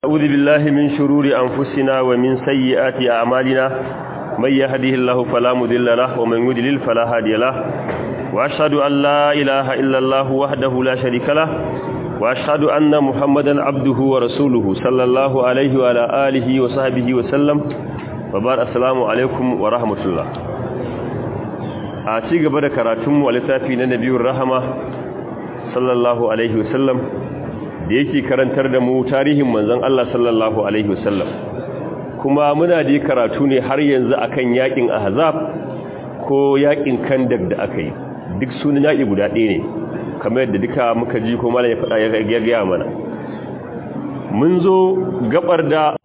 أعوذ بالله من شرور أنفسنا ومن سيئات أعمالنا من يهده الله فلا مضل له ومن يضلل فلا هادي له وأشهد أن لا إله إلا الله وحده لا شريك له وأشهد أن محمدا عبده ورسوله صلى الله عليه وعلى آله وصحبه وسلم وبار السلام عليكم ورحمة الله a ci gaba da karatunmu a littafi na nabiyun rahama sallallahu alaihi wasallam da yake karantar da mu tarihin manzon Allah sallallahu alaihi wasallam kuma muna da karatu ne har yanzu akan yakin ahzab ko yakin kandak da aka yi duk sunan yaki guda ɗaya ne kamar yadda duka muka ji ko malam ya faɗa ya gaya mana mun zo gabar da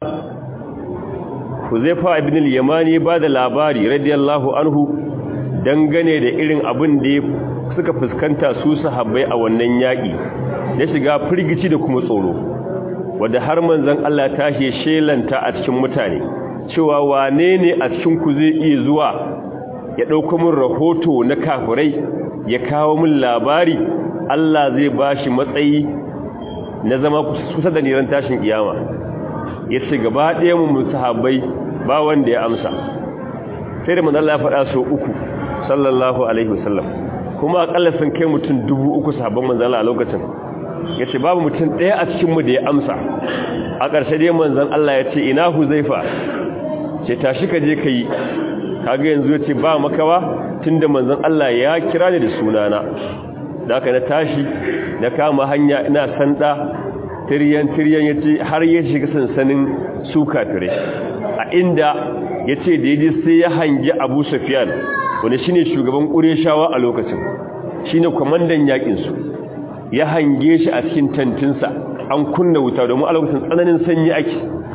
Huzaifa ibn al-Yamani ba da labari radiyallahu anhu dangane da irin abin da suka fuskanta su sahabbai a wannan yaƙi ya shiga firgici da kuma tsoro wadda har manzon Allah tashi shelanta a cikin mutane cewa wane ne a cikin ku zai iya zuwa ya ɗauka min rahoto na kafirai ya kawo min labari Allah zai bashi matsayi na zama kusa da niran tashin kiyama ya ce gaba ɗaya mu sahabbai ba wanda ya amsa sai da manzon Allah ya faɗa so uku sallallahu alaihi wasallam kuma akalla sun kai mutum dubu uku sahabban manzon a lokacin yace babu mutum ɗaya a cikin mu da ya amsa a ƙarshe dai manzon Allah ya ce ina huzaifa ce tashi ka je kai kaga yanzu yace ba makawa tunda manzon Allah ya kira ni da sunana da haka na tashi na kama hanya ina sanda tiryan tiryan yace har ya shiga sansanin su kafire a inda yace da yaji sai ya hangi Abu Sufyan wanda shine shugaban Qurayshawa a lokacin shine komandan yakin su ya hange shi a cikin tantinsa an kunna wuta domin a lokacin tsananin sanyi ake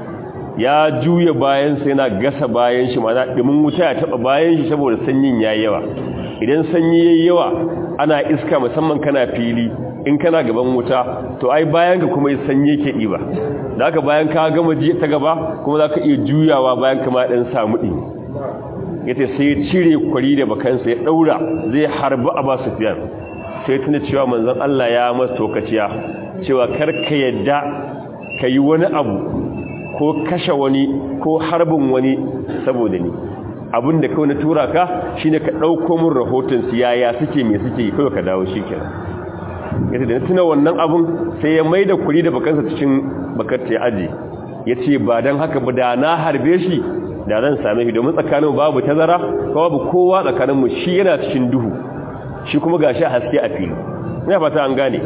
ya juya bayan sa yana gasa bayan shi mana dimin wuta ya taba bayan shi saboda sanyin yayi yawa idan sanyi yayi yawa ana iska musamman kana fili in kana gaban wuta to ai bayan ka kuma sanyi yake diba da haka bayan ka gama ji ta gaba kuma zaka iya juyawa bayan kama dan samu din yace sai ya cire kwari da bakansa ya daura zai harbi Abu Sufyan sai tuna cewa manzon Allah ya masa tokaciya cewa karka yadda kai wani abu ko kashe wani ko harbin wani saboda ni abinda kawai na tura ka shine ka dauko min rahoton su yaya suke me suke kai ka dawo shikenan yace da tuna wannan abun sai ya maida kuri da bakansa cikin bakar ta aje yace ba dan haka ba da na harbe shi da zan same shi domin tsakanin babu tazara babu kowa tsakanin mu shi yana cikin duhu shi kuma gashi haske a fili ina fata an gane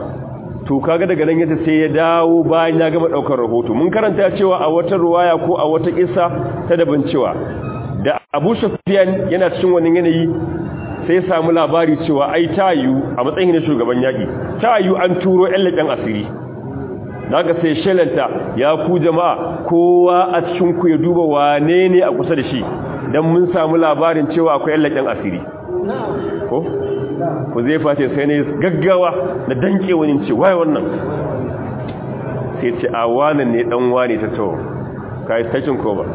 to kaga daga nan yace sai ya dawo bayan ya gama daukar rahoto mun karanta cewa a wata ruwaya ko a wata kissa ta daban cewa da Abu Sufyan yana cikin wannan yanayi sai ya samu labari cewa ai tayu a matsayin na shugaban yaki tayu an turo ƴan laƙen asiri daga sai shelanta ya ku jama'a kowa a cikin ku ya duba wane ne a kusa da shi dan mun samu labarin cewa akwai ƴan laƙen asiri ko ku zai face sai ne gaggawa da danke wani ce waye wannan sai ce a wannan ne dan wani ta to kai station ko ba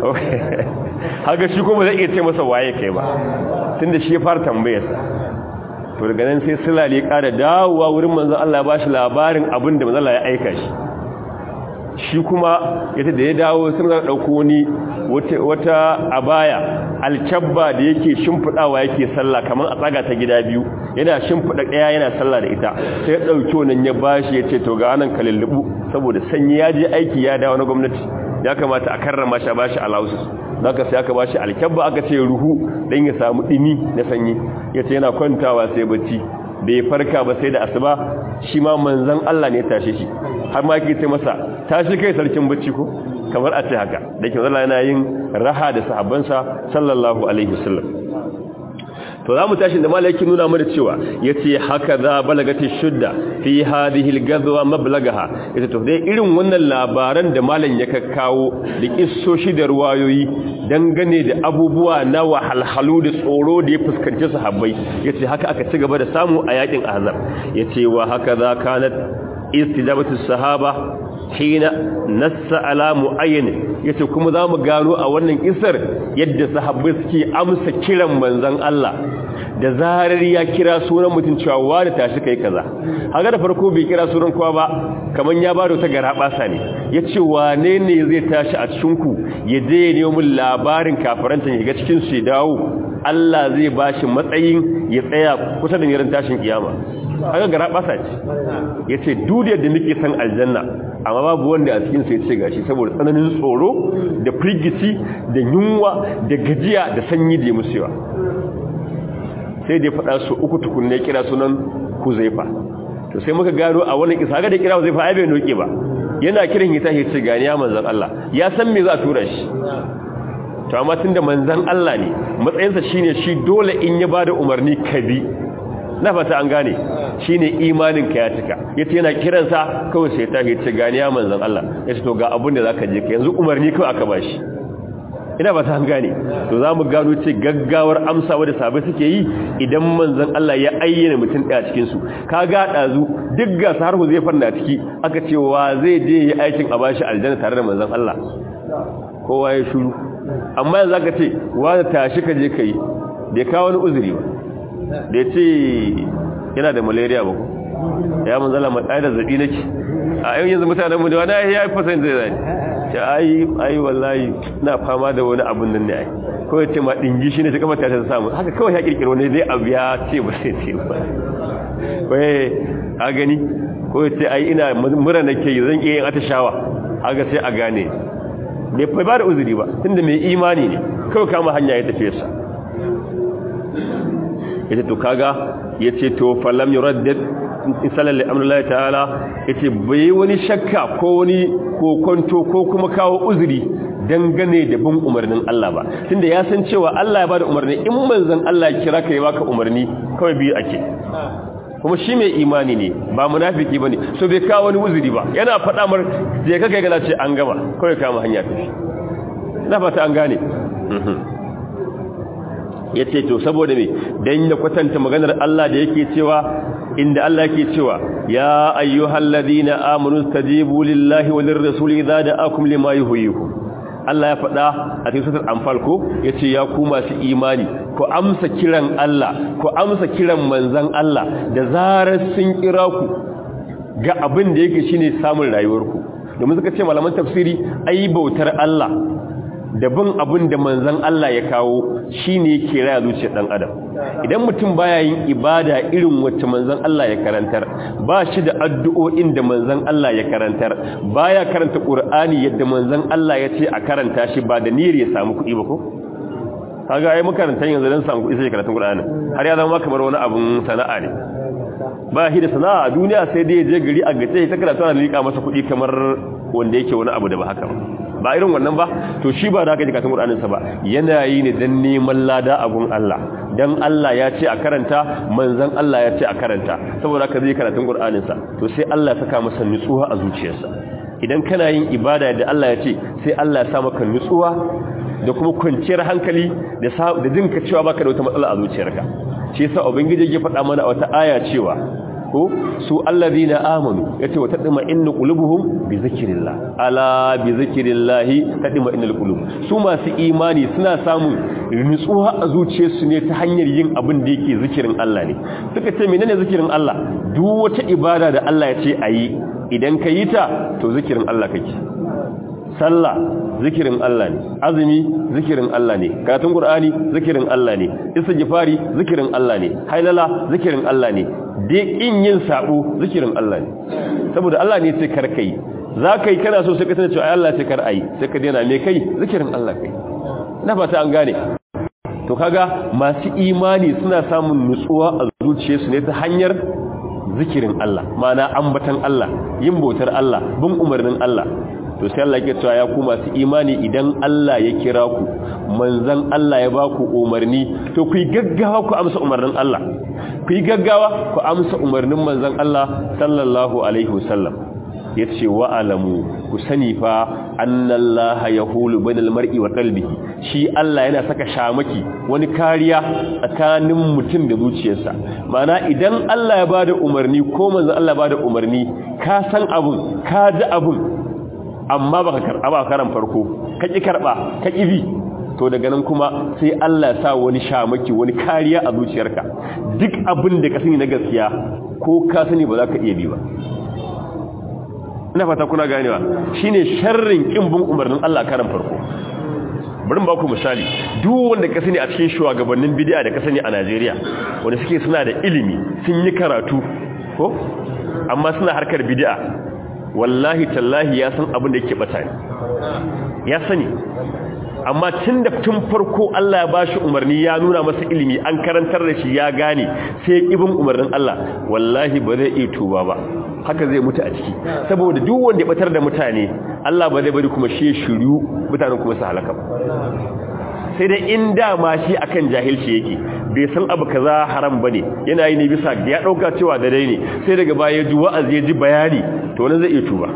haka shi kuma zai iya ce masa waye kai ba tunda shi ya fara tambayarsa to daga nan sai sulale ƙara dawowa wurin manzon Allah ba shi labarin abin da manzon Allah ya aika shi shi kuma yace da ya dawo sun ga dauko wani wata abaya alkabba da yake shimfidawa yake sallah kaman a tsaga ta gida biyu yana shimfida daya yana sallah da ita sai ya dauki wannan ya bashi yace to ga anan kalillubu saboda sanyi ya je aiki ya dawo na gwamnati ya kamata a karrama shi a bashi allowances zaka sai aka bashi alkabba aka ce ruhu dan ya samu dimi na sanyi yace yana kwantawa sai bacci bai farka ba sai da asuba shi ma manzon Allah ne ya tashe shi har ma yake ce masa tashi kai sarkin bacci ko kamar a ce haka da ke zalla yana yin raha da sahabbansa sallallahu alaihi wasallam to za mu tashi da malaki nuna mana cewa yace haka za balagati shudda fi hadhihi al-ghazwa mablagaha yace to dai irin wannan labaran da malam ya kakkawo da kissoshi da ruwayoyi dangane da abubuwa na wahalhalu da tsoro da ya fuskanci sahabbai yace haka aka ci gaba da samu a yakin ahzab yace wa haka za kanat istijabatu sahaba hina nassa ala muayyin yace kuma zamu gano a wannan isar yadda sahabbai suke amsa kiran manzon Allah da zarar ya kira sunan mutum cewa wani tashi kai kaza haka da farko bai kira sunan kowa ba kaman ya bada ta gara basa ne yace wane ne zai tashi a cikin ku ya je ya nemo min labarin kafaranta ya ga cikin su dawo Allah zai bashi matsayin ya tsaya kusa da niran tashin kiyama haka gara basa ce yace dudiyar da muke san aljanna amma babu wanda a cikin sai ce gashi saboda tsananin tsoro da firgici da yunwa da gajiya da sanyi da ya musewa sai da ya faɗa su uku tukunne kira sunan Huzaifa to sai muka gano a wannan kisa ga da kira Huzaifa ai bai noke ba yana kiran hita ya ce gani ya manzon Allah ya san me za a tura shi to amma tunda manzon Allah ne matsayinsa shine shi dole in ya bada umarni kabi na fata an gane shine imanin ka ya cika yace yana kiransa kawai sai ta ce gani ya manzon Allah yace to ga abun da zaka je ka yanzu umarni kawai aka bashi ina ba ta gane to za mu gano ce gaggawar amsawa da sabai suke yi idan manzon Allah ya ayyana mutum ɗaya cikin su ka ga ɗazu duk ga har zai fanna ciki aka ce wa zai je yi aikin a bashi aljanna tare da manzon Allah kowa ya shiru amma yanzu aka ce wa da tashi ka je kai bai kawo wani uzuri ba da ya ce yana da malaria ba ko ya manzon Allah mai da zabi nake a yau yanzu mutanen mu da wani ya yi fasahin zai zai ce ai ai wallahi na fama da wani abun nan ne ai ko ya ce ma dingi shi ne ta kamar ta samu haka kawai ya kirkiro ne dai abu ya ce ba sai ce ba wai a gani ko ya ce ai ina mura nake yi zan iya yin atashawa haka sai a gane bai fa ba da uzuri ba tunda mai imani ne kawai kama hanya ya tafi sa yace to kaga yace to falam yuraddad sallallahu alaihi ta'ala yace bai wani shakka ko wani kokonto ko kuma kawo uzuri dangane da bin umarnin Allah ba tunda ya san cewa Allah ya bada umarni in manzon Allah ya kira ka ya baka umarni kawai biyu ake kuma shi mai imani ne ba munafiki bane so bai kawo wani uzuri ba yana faɗa mar je ka kai ga ce an gama kawai kama hanya tafi na fata an gane yace to saboda me dan ya kwatanta maganar Allah da yake cewa inda Allah yake cewa ya ayyuhal ladina amanu stajibu lillahi walir rasuli idza da'akum lima yuhyikum Allah ya faɗa a cikin suratul anfal ko yace ya ku masu imani ku amsa kiran Allah ku amsa kiran manzon Allah da zarar sun kira ku ga abin da yake shine samun rayuwarku domin suka ce malaman tafsiri ai bautar Allah da bin abin da manzan Allah ya kawo shi ne ke raya zuciyar ɗan adam idan mutum baya yin ibada irin wacce manzan Allah ya karantar ba shi da addu'o'in da manzan Allah ya karantar baya karanta ƙur'ani yadda manzan Allah ya ce a karanta shi ba da niyyar ya samu kuɗi ba ko kaga ai makarantar yanzu don samu kuɗi sai karatun ƙur'ani har ya zama kamar wani abun sana'a ne ba shi da sana'a a duniya sai dai ya je gari a gace ta karatu ana liƙa masa kuɗi kamar wanda yake wani abu da ba haka ba ba irin wannan ba to shi ba da haka jikatun ƙur'aninsa ba yana yi ne don neman lada a gun Allah don Allah ya ce a karanta manzan Allah ya ce a karanta saboda ka zai karatun ƙur'aninsa to sai Allah ya saka masa nutsuwa a zuciyarsa idan kana yin ibada da Allah ya ce sai Allah ya sa maka nutsuwa da kuma kwanciyar hankali da jinka cewa baka da wata matsala a zuciyarka shi yasa ubangiji ya faɗa mana a wata aya cewa ko su allazina amanu yace wa tadma innu qulubuhum bi zikrillah ala bi zikrillah tadma innal qulub su masu imani suna samun nutsuwa a zuciyarsu ne ta hanyar yin abin da yake zikirin Allah ne suka ce menene zikirin Allah duk wata ibada da Allah ya ce ayi idan ka yi ta to zikirin Allah kake sallah zikirin Allah ne azumi zikirin Allah ne karatun qur'ani zikirin Allah ne istighfari zikirin Allah ne hailala zikirin Allah ne dai in yin sabo zikirin Allah ne saboda Allah ne sai kar kai zaka yi kana so sai ka tana cewa Allah sai kar ai sai ka daina me kai zikirin Allah kai na fata an gane to kaga masu imani suna samun nutsuwa a zuciyarsu ne ta hanyar zikirin Allah ma'ana ambatan Allah yin bautar Allah bin umarnin Allah to sai Allah yake cewa ya ku masu imani idan Allah ya kira ku manzon Allah ya baku umarni to ku yi gaggawa ku amsa umarnin Allah ku yi gaggawa ku amsa umarnin manzon Allah sallallahu alaihi wasallam yace wa alamu ku sani fa annallaha yahulu bainal mar'i wa qalbihi shi Allah yana saka shamaki wani kariya tsakanin mutum da zuciyarsa mana idan Allah ya bada umarni ko manzon Allah ya bada umarni ka san abun ka ji abun amma baka karba ba karan farko ka ki karba ka ki bi to daga nan kuma sai Allah ya sa wani shamaki wani kariya a zuciyarka duk abin da ka sani na gaskiya ko ka sani ba za ka iya bi ba ina fata kuna ganewa shine sharrin kin bin umarnin Allah karan farko bari ba ku misali duk wanda ka sani a cikin shugabannin bid'a da ka sani a Najeriya wanda suke suna da ilimi sun yi karatu ko amma suna harkar bid'a wallahi tallahi ya san abin da yake bata ne ya sani amma tun da tun farko Allah ya bashi umarni ya nuna masa ilimi an karantar da shi ya gane sai ibin umarnin Allah wallahi ba zai iya tuba ba haka zai mutu a ciki saboda duk wanda ya batar da mutane Allah ba zai bari kuma shi shiru mutanen kuma su halaka ba sai dai in dama shi akan jahilci yake bai san abu kaza haram bane yana yi ne bisa ya dauka cewa da dai ne sai daga baya ji wa'azi ya ji bayani to wannan zai iya tuba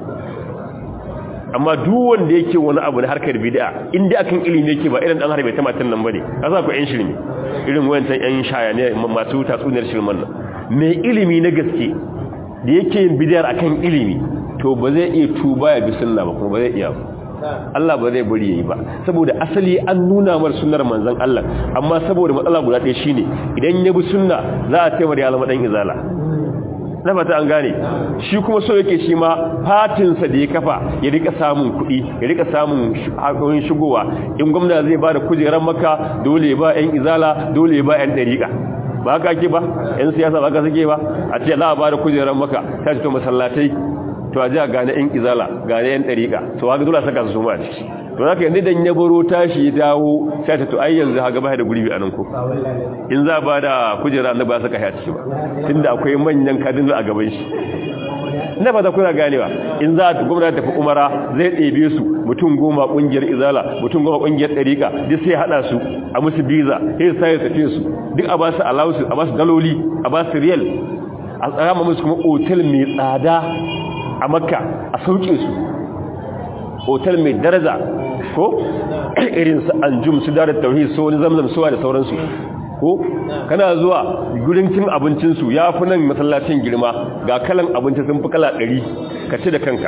amma duk wanda yake wani abu na harkar bid'a inda akan ilimi yake ba irin dan harbe ta matan nan bane kaza ku yan shirme irin wayancan yan shaya ne masu tatsuniyar shirman nan mai ilimi na gaske da yake yin bid'ar akan ilimi to ba zai iya tuba ya bi sunna ba kuma ba zai iya ba Allah ba zai bari yayi ba saboda asali an nuna mar sunnar manzon Allah amma saboda matsala guda ɗaya shine idan ya bi sunna za a taimar ya zama dan izala na fata an gane shi kuma so yake shi ma fatinsa da ya kafa ya rika samun kuɗi ya rika samun haƙoƙin shigowa in gwamna zai ba da kujerar maka dole ya ba 'yan izala dole ya ba 'yan ɗariƙa ba haka ake ba 'yan siyasa ba haka suke ba a ce za a ba da kujerar maka ta ce to masallatai to a ji a gane 'yan izala gane 'yan ɗariƙa to haka dole a saka su ma a ciki to haka yanzu dan ya baro tashi ya dawo sai ta to ai yanzu haka ba da gurbi a nan ko in za ba da kujera na ba saka ya ciki ba tunda akwai manyan kadin a gaban shi na ba za kuna ganewa in za ta gwamnati tafi umara zai ɗebe su mutum goma ƙungiyar izala mutum goma ƙungiyar ɗariƙa duk sai haɗa su a musu biza sai sai tafiye su duk a ba su alawusu a ba su daloli a ba su riyal a tsara musu kuma otel mai tsada a makka a sauke su otal mai daraja ko irin su anjum su da tauhid so wani zamzam suwa da sauransu ko kana zuwa gurin cin abincinsu ya fi nan masallacin girma ga kalan abinci sun fi kala ɗari ka ci da kanka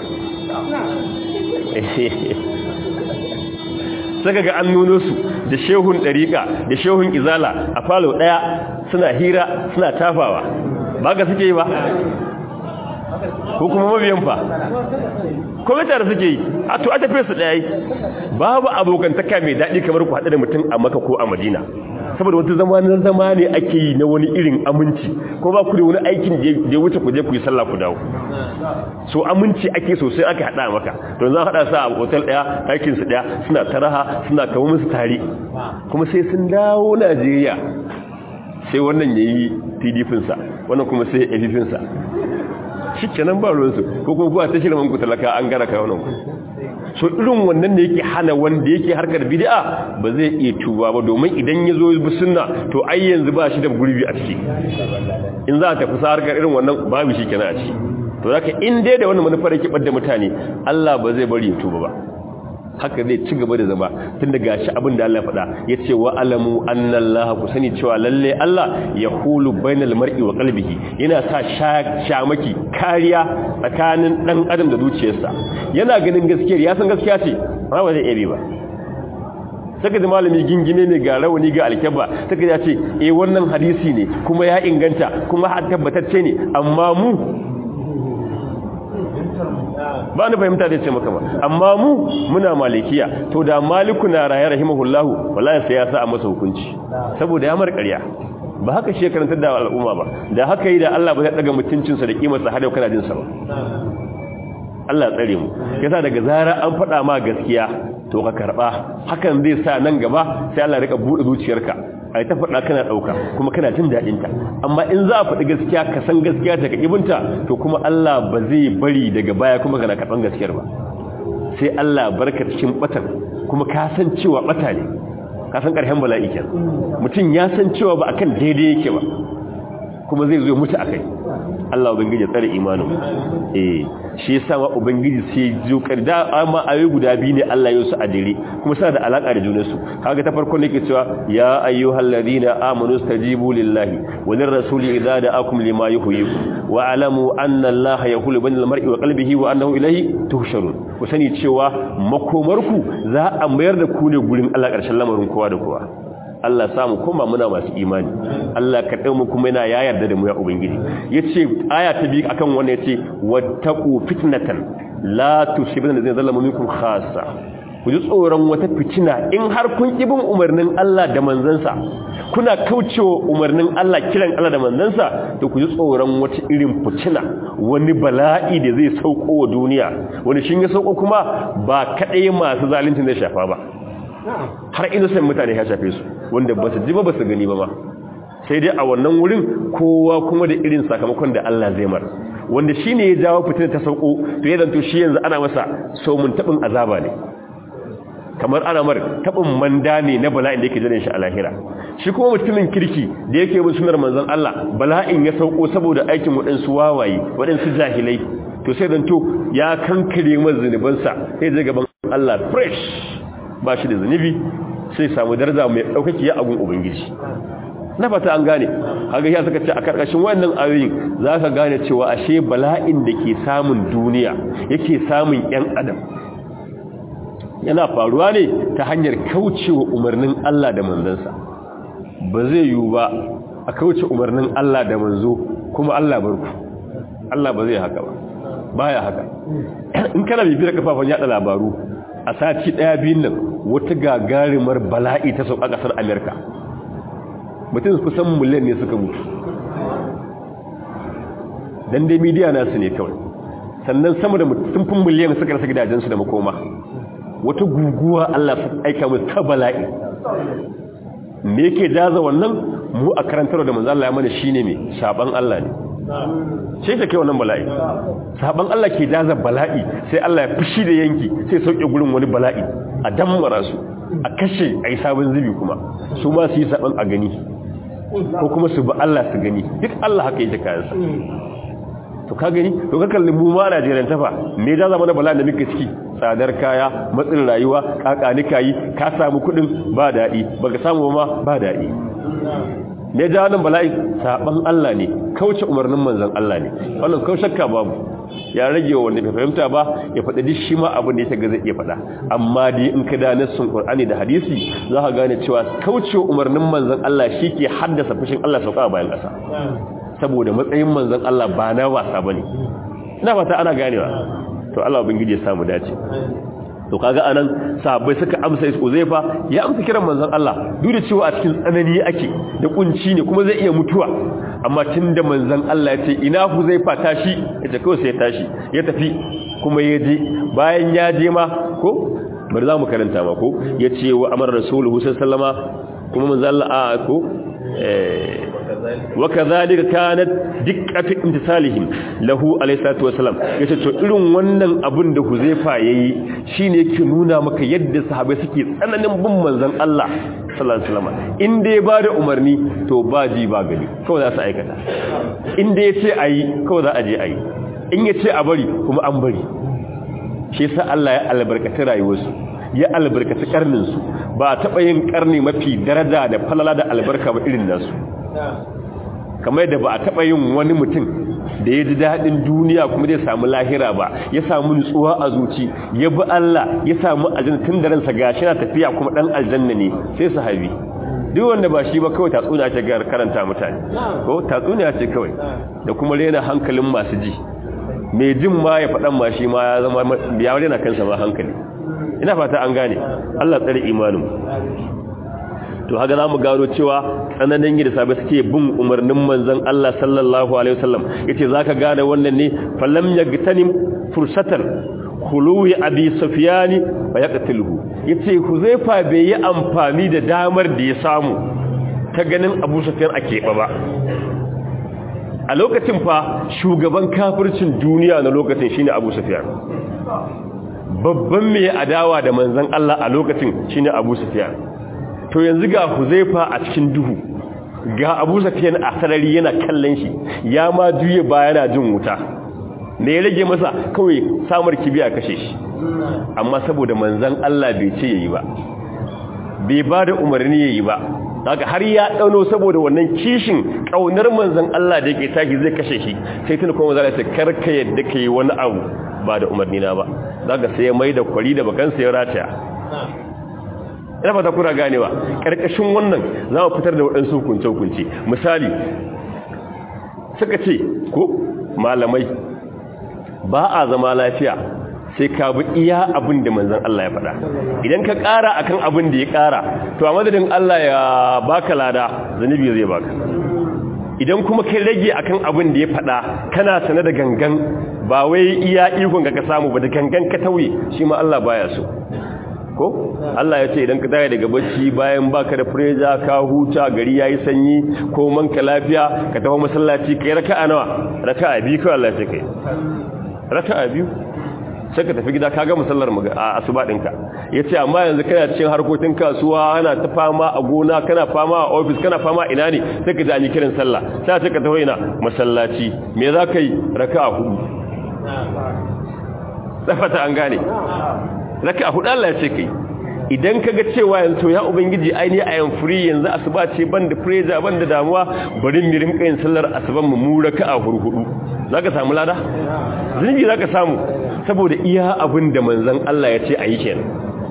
saka ga an nuno su da shehun ɗariƙa da shehun izala a falo ɗaya suna hira suna tafawa ba ga suke yi ba ko kuma mabiyan fa kuma tare suke yi a to a tafiye su ɗaya babu abokantaka mai daɗi kamar ku haɗu da mutum a maka ko a madina saboda wata zama na zama ne ake yi na wani irin aminci ko ba ku da wani aikin da ya wuce ku je ku yi sallah ku dawo so aminci ake sosai aka haɗa maka don za a haɗa sa a hotel ɗaya aikin su ɗaya suna taraha suna kawo musu tare kuma sai sun dawo najeriya sai wannan ya yi pdp-sa wannan kuma sai ya sa shi kenan ba ruwansu ko kuma kuwa ta shirin ku talaka an gara ka wannan so irin wannan ne yake hana wanda yake harkar bid'a ba zai iya tuba ba domin idan ya zo bi sunna to ai yanzu ba shi da gurbi a ciki in za ta fusa harkar irin wannan babu shi kenan a ciki to zaka in dai da wannan manufar yake bar da mutane Allah ba zai bari ya tuba ba haka zai ci gaba da zama tun da gashi abin da Allah faɗa ya ce wa alamu annallaha ku sani cewa lalle Allah ya hulu bainal mar'i wa qalbihi yana sa shamaki kariya tsakanin dan adam da zuciyarsa yana ganin gaskiyar ya san gaskiya ce ba ba zai iya ba saka da malami gingine ne ga rawani ga alkaba saka ya ce eh wannan hadisi ne kuma ya inganta kuma har tabbatacce ne amma mu ba ni fahimta da ce maka ba amma mu muna malikiya to da maliku na raye rahimahullahu wallahi sai ya sa a masa hukunci saboda ya mar ƙarya ba haka shi karantar da al'umma ba da haka yi da Allah ba zai daga mutuncinsa da kimarsa har yau kana jin sa ba Allah tsare mu yasa daga zara an faɗa ma gaskiya to ka karba hakan zai sa nan gaba sai Allah ya rika bude zuciyarka ai ta faɗa kana ɗauka kuma kana jin daɗinta amma in za a faɗi gaskiya ka san gaskiya ta ka ibinta to kuma Allah ba zai bari daga baya kuma kana karɓan gaskiyar ba sai Allah barka cikin batan kuma ka san cewa bata ne ka san ƙarshen bala'i kenan mutum ya san cewa ba akan daidai yake ba kuma zai zo mutu akai Allah ubangiji ya tsare imanin eh shi yasa ma ubangiji sai jukar da amma ayoyi guda biyu ne Allah ya su a dire kuma suna da alaka da junan su kaga ta farko ne ke cewa ya ayyuhal ladina amanu stajibu lillahi wa lirrasuli idza da'akum lima yuhyikum wa alamu anna Allah yahulu bainal mar'i wa qalbihi wa annahu ilayhi tuhsharun ku sani cewa makomarku za a mayar da ku ne gurin Allah ƙarshen lamarin kowa da kowa Allah samu kuma muna masu imani Allah ka mu kuma yana ya yarda da mu ya ubangiji yace aya ta biyu akan wannan yace wattaqu fitnatan la tusibana zai zalama minkum khassa ku ji tsoron wata fitina in har kun bin umarnin Allah da manzansa kuna kaucewa umarnin Allah kiran Allah da manzansa to ku ji tsoron wata irin fitina wani bala'i da zai sauko wa duniya wani shin ya sauko kuma ba kadai masu zalunci zai shafa ba har innocent mutane ya shafe su wanda ba su ji ba ba su gani ba ma sai dai a wannan wurin kowa kuma da irin sakamakon da Allah zai mar wanda shi ne ya jawo fitina ta sauko to ya zanto shi yanzu ana masa saumun taɓin azaba ne kamar ana mar taɓin manda ne na bala'in da yake jiran shi a lahira shi kuma mutumin kirki da yake bin sunar manzon Allah bala'in ya sauko saboda aikin waɗansu wawaye waɗansu jahilai to sai zanto ya kankare masa zunubansa sai zai gaban Allah fresh ba shi da zunubi sai samu daraja mai ɗaukaki ya agun ubangiji na fata an gane haka ya suka ce a karkashin wannan ayoyin za ka gane cewa ashe bala'in da ke samun duniya yake samun 'yan adam yana faruwa ne ta hanyar kaucewa umarnin Allah da manzansa ba zai yiwu ba a kauce umarnin Allah da manzo kuma Allah barku Allah ba zai haka ba baya haka in kana bibiyar kafafen yada labaru a sati daya biyun nan wata gagarumar bala'i ta sauka kasar Amerika mutum kusan miliyan ne suka mutu dan dai midiya nasu ne kawai sannan sama da mutum fin miliyan suka rasa gidajensu da makoma wata guguwa Allah su aika mu ta bala'i me yake jaza wannan mu a karantar da manzo Allah ya mana shine me saban Allah ne sai ta kai wannan bala'i saban Allah ke jaza bala'i sai Allah ya fushi da yanki sai sauke gurin wani bala'i a dammara su a kashe ai sabon zubi kuma su ma su yi saban a gani ko kuma su ba Allah su gani duk Allah haka yake kayansa to ka gani to ka kalli mu ma Najeriya tafa me da zama na bala'i da muke ciki tsadar kaya matsin rayuwa kakani kayi ka samu kudin ba dadi baka samu ma ba dadi me da wannan bala'i saban Allah ne kauce umarnin manzon Allah ne wannan kau shakka babu ya rage wanda bai fahimta ba ya faɗa duk shi ma abin da ya ga zai iya faɗa amma dai in ka da nassun Qur'ani da hadisi za ka gane cewa kauce umarnin manzon Allah shi ke haddasa fushin Allah sauka bayan ƙasa saboda matsayin manzon Allah ba na wasa bane ina fata ana ganewa to Allah ubangiji ya samu dace to kaga anan sahabbai suka amsa Uzaifa ya amsa kiran manzon Allah duk da cewa a cikin tsanani ake da kunci ne kuma zai iya mutuwa amma tunda manzon Allah ya ce ina Uzaifa tashi yace kawai sai ya tashi ya tafi kuma ya je bayan ya je ma ko bari za mu karanta ma ko yace wa amara rasuluhu sallallahu alaihi wasallama kuma manzon Allah a ko eh وكذلك كانت دقة امتثالهم له عليه الصلاه والسلام yace to irin wannan abin da Huzaifa yayi shine yake nuna maka yadda sahabbai suke tsananin bin manzon Allah sallallahu alaihi wasallam inda ya bada umarni to ba ji ba gani kawai za su aikata inda yace ayi kawai za a je ayi in yace a bari kuma an bari shi yasa Allah ya albarkaci rayuwarsu ya albarkaci karnin su ba taba yin karni mafi daraja da falala da albarka ba irin nasu kamar da ba a taɓa yin wani mutum da ya ji daɗin duniya kuma zai samu lahira ba ya samu nutsuwa a zuci ya bi Allah ya samu aljanna tun da ransa gashi na tafiya kuma ɗan aljanna ne sai su habi duk wanda ba shi ba kawai tatsuniya ce ga karanta mutane ko tatsuniya ce kawai da kuma rena hankalin masu ji mai jin ma ya faɗan ma shi ma ya zama ya rena kansa ma hankali ina fata an gane Allah tsare imanin to haka za mu gano cewa tsananin yi da sabai suke bin umarnin manzan Allah sallallahu Alaihi wasallam ya ce za ka gane wannan ne falam ya gitanin fursatar huluwi abi safiyani ba ya ƙatilhu ya ce huzaifa bai yi amfani da damar da ya samu ta ganin abu safiyan a keɓa ba a lokacin fa shugaban kafircin duniya na lokacin shine abu safiyan babban mai adawa da manzan Allah a lokacin shine abu safiyan to yanzu ga huzaifa a cikin duhu ga abu safiyan a sarari yana kallon shi ya ma juye ba yana jin wuta da ya rage masa kawai samar kibiya kashe shi amma saboda manzan Allah bai ce yayi ba bai ba da umarni yayi ba haka har ya dauno saboda wannan kishin kaunar manzan Allah da yake tashi zai kashe shi sai tun kuma zai ce karka yadda kai wani abu ba da umarni na ba zaka sai mai da kwari da bakan sai rataya ina fata kuna ganewa karkashin wannan za mu fitar da waɗansu hukunce hukunce misali suka ce ko malamai ba a zama lafiya sai ka bi iya abin da manzan Allah ya faɗa idan ka ƙara akan abin da ya ƙara to a madadin Allah ya baka lada zanibi zai baka idan kuma kai rage akan abin da ya faɗa kana sane da gangan ba wai iya ikon ka samu ba da gangan ka tauye shi ma Allah baya so ko Allah ya ce idan ka tare daga bacci bayan baka da freja ka huta gari yayi sanyi ko manka lafiya ka tafi masallaci kai raka'a nawa raka'a biyu ko Allah ya ce kai raka'a biyu sai ka tafi gida ka ga musallar a asuba ɗinka ya ce amma yanzu kana cikin harkokin kasuwa ana ta fama a gona kana fama a ofis kana fama ina ne sai ka ji an yi kiran sallah sai ce ka tafi ina masallaci me za ka yi raka a hudu tsafata an gane raka a hudu Allah ya ce kai idan ka ga cewa yanzu ya ubangiji aini a yan free yanzu asuba ce ban da pressure ban da damuwa bari mu rinka yin sallar asuban mu mu raka a hudu zaka samu lada zunubi zaka samu saboda iya abin da manzan Allah ya ce a yi kenan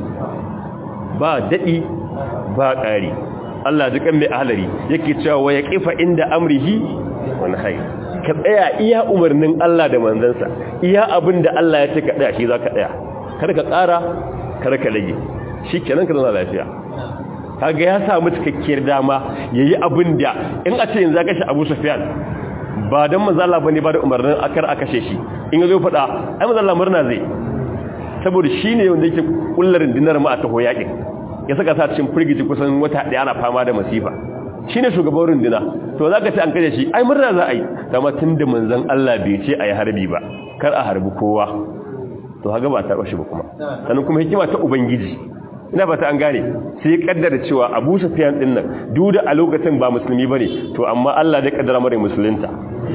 ba daɗi ba ƙari Allah dukan mai ahalari yake cewa ya ƙifa inda amrihi wani hai ka tsaya iya umarnin Allah da manzansa iya abin da Allah ya ce ka tsaya shi za ka tsaya kar ka ƙara kar ka rage shi kenan ka zama lafiya kaga ya samu cikakkiyar dama ya yi abin da in a ce yanzu ya kashe abu sufiyan ba don mazala ba ne ba da umarnin akar a kashe shi in ya zo faɗa ai mazala murna zai saboda shi ne wanda yake kullarin dinar ma a taho yaƙin ya saka sa cikin firgici kusan wata ɗaya ana fama da masifa shi ne shugaban rundina to za ka ce an kashe shi ai murna za a yi dama tun da manzan Allah bai ce a yi harbi ba kar a harbi kowa to haga ba ta shi ba kuma sannan kuma hikima ta ubangiji ina fata an gane sai kaddara cewa Abu Sufyan din nan duk da a lokacin ba musulmi bane to amma Allah zai kaddara mare musulunta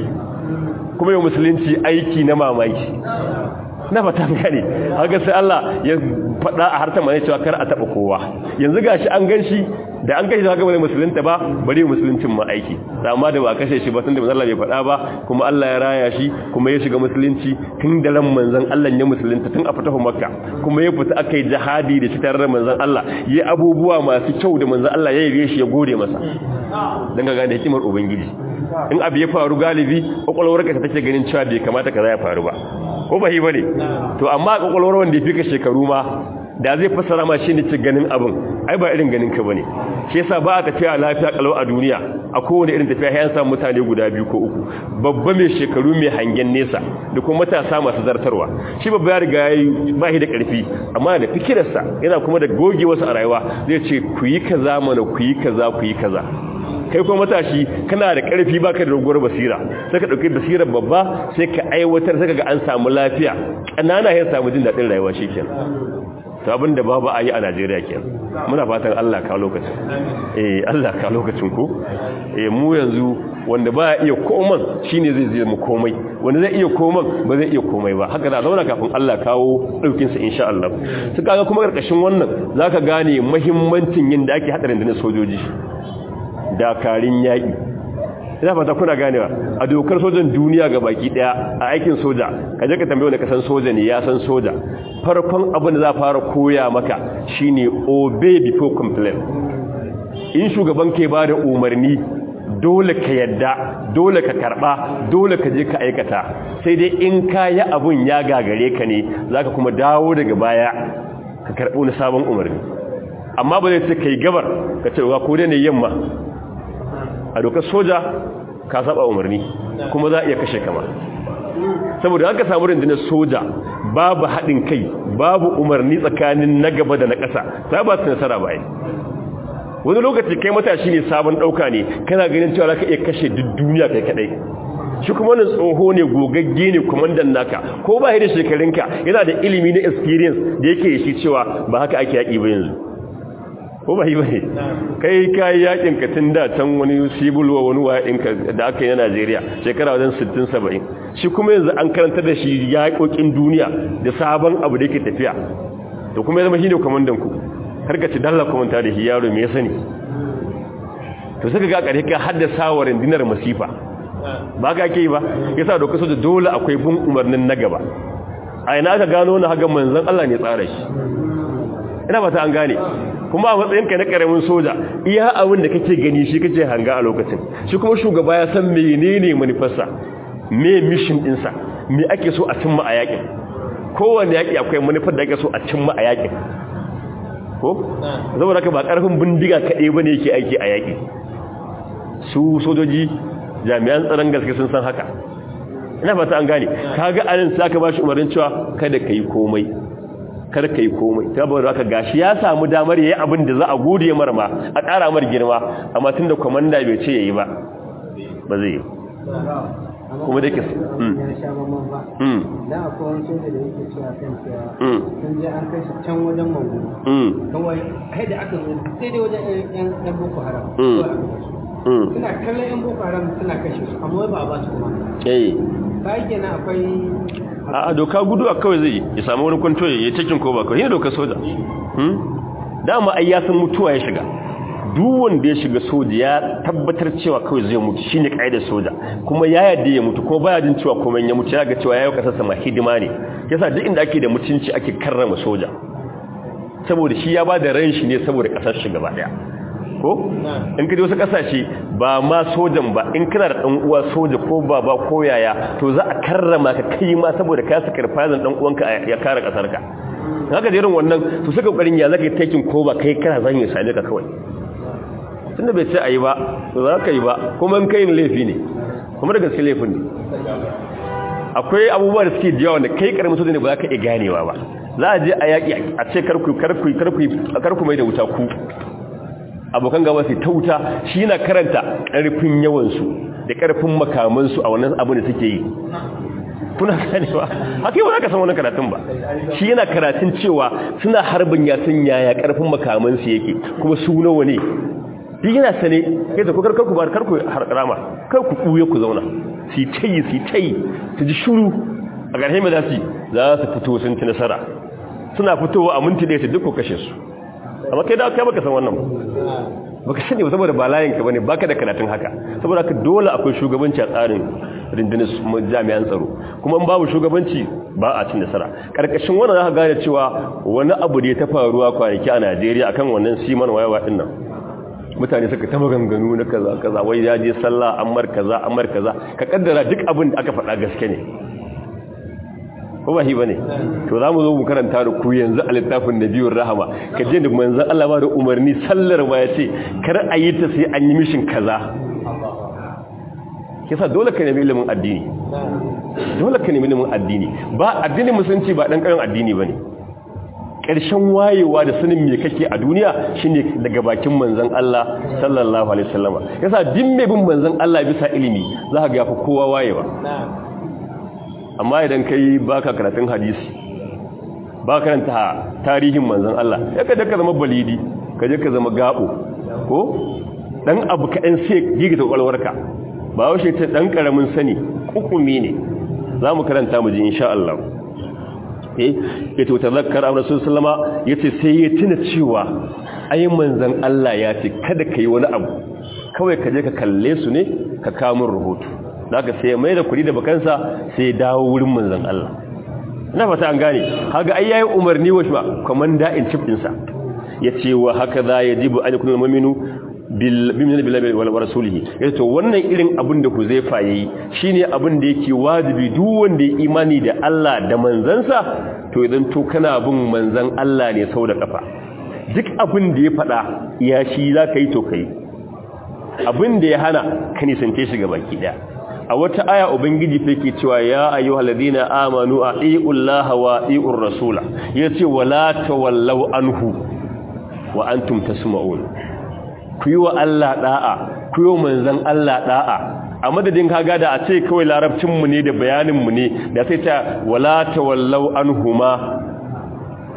kuma yau musulunci aiki na mamaki na fata an gane haka sai Allah ya faɗa a harta mai cewa kar a taba kowa yanzu gashi an ganshi da an kashe haka bane musulunta ba bari musuluncin ma aiki amma da ba kashe shi ba tunda manzon Allah bai faɗa ba kuma Allah ya raya shi kuma ya shiga musulunci tun da ran manzon Allah ya musulunta tun a fatahu makka kuma ya fita akai jihadi da shi tare da manzon Allah yi abubuwa masu kyau da manzon Allah ya yi shi ya gode masa dan ga gane hikimar ubangiji in abu ya faru galibi kokolwar ka take ganin cewa bai kamata kaza ya faru ba ko ba hi bane to amma kokolwar wanda ya fika shekaru ma da zai fassara ma shi ne ci ganin abin ai ba irin ganin ka bane shi yasa ba a tafiya lafiya kalau a duniya a kowane irin tafiya ya samu mutane guda biyu ko uku babba mai shekaru mai hangen nesa da kuma matasa masu zartarwa shi babba ya riga yayi ba shi da karfi amma da fikirarsa yana kuma da goge wasu a rayuwa zai ce ku yi kaza mana ku yi kaza ku yi kaza kai kuma matashi kana da karfi baka da doguwar basira sai ka dauki basirar babba sai ka aiwatar sai ka ga an samu lafiya kanana ya samu jin dadin rayuwa shikenan to abin da babu a yi a Najeriya ke muna fatan Allah ka lokacin eh Allah ka lokacin ku eh mu yanzu wanda ba iya koman shine zai zai mu komai wanda zai iya koman ba zai iya komai ba haka da zauna kafin Allah kawo daukin sa insha Allah su kaga kuma karkashin wannan zaka gane muhimmancin yin da ake hadarin da sojoji dakarin yaki ina fata kuna ganewa a dokar sojan duniya ga baki daya a aikin soja kaje ka tambaye wanda ka san soja ne ya san soja farkon abin da za fara koya maka shine obey before complain in shugaban ke bada umarni dole ka yadda dole ka karba dole ka je ka aikata sai dai in kayi abun ya gagare ka ne zaka kuma dawo daga baya ka karbi wani sabon umarni amma ba zai ce kai gabar ka ce wa ko dai ne yamma a dokar soja ka saba umarni kuma za a iya kashe kama saboda haka samu rundunar soja babu haɗin kai babu umarni tsakanin na gaba da na ƙasa ta ba su nasara bayan wani lokaci kai matashi ne sabon ɗauka ne kana ganin cewa ka iya kashe duk duniya kai kaɗai shi kuma wani tsoho ne gogagge ne kwamandan naka ko ba da shekarunka yana da ilimi na experience da yake shi cewa ba haka ake yaƙi ba yanzu ko ba yi ba ne kai ka yi yakin ka tun da can wani sibulwa wani wa'inka da aka yi na najeriya shekara wajen 60-70 shi kuma yanzu an karanta da shi yaƙoƙin duniya da sabon abu da yake tafiya to kuma ya zama shi ne kwamandan ku har ka ci dalla kwamanta da shi yaro mai sani to suka ga ƙarfi ka haddasa wa rundunar masifa ba ka ke yi ba ya sa doka soja dole akwai bin umarnin na gaba a ina aka gano na hagan manzan Allah ne tsara shi ina ba ta an gane kuma a matsayinka na karamin soja iya abin da kake gani shi kake hanga a lokacin shi kuma shugaba ya san menene manufarsa me mission dinsa me ake so a cimma a yakin kowanne yaki akwai manufar da ake so a cimma a yakin ko zama da ba karfin bindiga kaɗai ba ne yake aiki a yaki su sojoji jami'an tsaron gaske sun san haka ina fata an gane kaga anan sai aka bashi umarnin cewa kada kai komai kar kai komai saboda haka gashi ya samu damar yayi abin da za a gode mar ma a ƙara mar girma amma tunda komanda bai ce yayi ba ba zai yi kuma da ke mm mm da akwai wani soja da yake cewa kan cewa sun je an kai shi can wajen mangu kawai kai da aka zo sai dai wajen yan boko haram suna kallon yan boko haram suna kashe su amma ba a ba su kuma eh kai kenan akwai a doka gudu a kawai zai ya samu wani kwanto ya cikin ko ba kawai yana doka soja dama ai ya san mutuwa ya shiga duk wanda ya shiga soja ya tabbatar cewa kawai zai mutu shine kaidar soja kuma ya yadda ya mutu kuma baya jin cewa komai ya mutu ya ga cewa yayi kasarsa ma hidima ne yasa duk inda ake da mutunci ake karrama soja saboda shi ya bada ran shi ne saboda kasar shi gaba daya ko in kaje wasu kasashe ba ma sojan ba in kana da dan uwa soja ko baba ko yaya to za a karrama ka kai ma saboda ka saka rafazan dan uwanka ya kare kasar ka haka irin wannan to suka kokarin ya zaka taking ko ba kai kana zan yi sale ka kawai tunda bai ce ayi ba to za ka yi ba kuma in kai laifi ne kuma da gaske laifin ne akwai abubuwa da suke jiyawa da kai karamin soja ne ba za ka iya ganewa ba za a je a yaƙi a ce karku karku karku karku mai da wuta ku abokan gaba sai ta wuta shi yana karanta ƙarfin yawansu da ƙarfin makamansu a wannan abu da suke yi kuna sanewa haka yi ba ka san wani karatun ba shi yana karatun cewa suna harbin ya sun yaya ƙarfin makamansu yake kuma su nawa ne duk yana sane ya zaku karkar ku ba karku harkarama kar ku ɓuye ku zauna su tayi su tayi su ji shuru a ƙarshe mai za su za su fito sun ci nasara suna fitowa a minti ɗaya su duk ku kashe su amma kai da kai baka san wannan baka sani ba saboda ba layin ka bane baka da karatun haka saboda haka dole akwai shugabanci a tsarin rundunar jami'an tsaro kuma in babu shugabanci ba a cin nasara karkashin wannan zaka gane cewa wani abu da ya ta faruwa kwanaki a Najeriya akan wannan siman wayawa din nan mutane suka ta maganganu na kaza kaza wai ya je sallah ammar kaza ammar kaza ka kaddara duk abin da aka faɗa gaske ne ko ba shi bane to zamu zo mu karanta da ku yanzu a littafin nabiyur rahama ka je da manzon Allah ba da umarni sallar ma yace kar a yi ta sai an yi mishin kaza kisa dole ka nemi ilimin addini dole ka nemi ilimin addini ba addinin musulunci ba dan karin addini bane ƙarshen wayewa da sanin me kake a duniya shine daga bakin manzon Allah sallallahu alaihi wasallama yasa din mai bin manzon Allah bisa ilimi za ka ga fa kowa wayewa amma idan kai baka karatun hadisi ba karanta tarihin manzon Allah ya ka ka zama balidi ka je ka zama gabo ko dan abu kaɗan sai gigita kwalwarka ba washe ta dan karamin sani kukumi ne za mu karanta mu ji insha Allah eh yace tazakkar annabi sallallahu alaihi yace sai ya tuna cewa ai manzon Allah ya ce kada kai wani abu kawai ka je ka kalle su ne ka kawo min rahoto daga sai mai da kudi da bakansa sai dawo wurin manzon Allah ina fata an gane kaga ai yayi umarni wa shi komanda in chief din sa yace wa haka za yajibu an yakunu mu'minu bil bimin billahi wal rasulihi yace to wannan irin abin da Huzaifa yayi shine abin da yake wajibi duk wanda ya imani da Allah da manzansa to idan to kana bin manzan Allah ne sau da kafa duk abin da ya fada ya shi zaka yi to kai abin da ya hana ka nisance shi baki daya a wata aya ubangiji fa yake cewa ya ayyuhal ladina amanu atiullaha wa atiur rasula yace wala tawallau anhu wa antum tasma'un ku yi wa Allah da'a ku yi manzon Allah da'a a madadin kaga da a ce kawai larabcin mu ne da bayanin mu ne da sai ta wala tawallau anhuma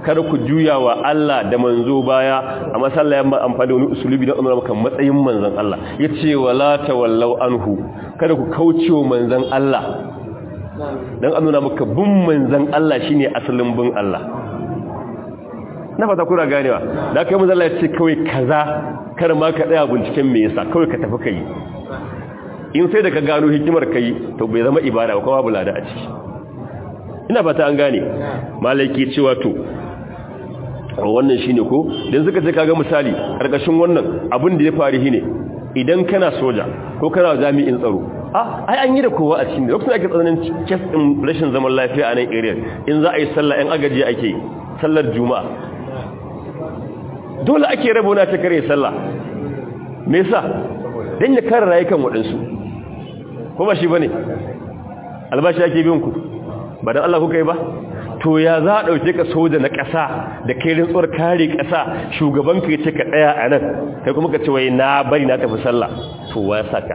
kar ku juya wa Allah da manzo baya amma sallah ya amfani da wani usulubi da umar maka matsayin manzon Allah yace wala tawallau anhu kada ku kaucewa manzon Allah dan annuna maka bin manzon Allah shine asalin bin Allah na fata kuna ganewa da kai manzon Allah ya ce kawai kaza kar ma ka tsaya binciken me yasa kawai ka tafi kai in sai da ka gano hikimar kai to bai zama ibada ba kuma bulada a ciki ina fata an gane malaki cewa to wannan shine ko dan suka ce kaga misali karkashin wannan abin da ya faru shine idan kana soja ko kana jami'in tsaro ah ai an yi da kowa a cikin lokacin ake tsananin kes din rashin zaman lafiya a nan area in za a yi sallah in agaji ake sallar juma'a dole ake rabona ta kare sallah me yasa dan ya kare rayukan waɗansu ko ba shi bane albashi ake biyan ku ba dan Allah kuka yi ba to ya za a ɗauke ka soja na ƙasa da kai rintsuwar kare ƙasa shugaban ka ce ka ɗaya a nan kai kuma ka ce wai na bari na tafi sallah to wa ya saka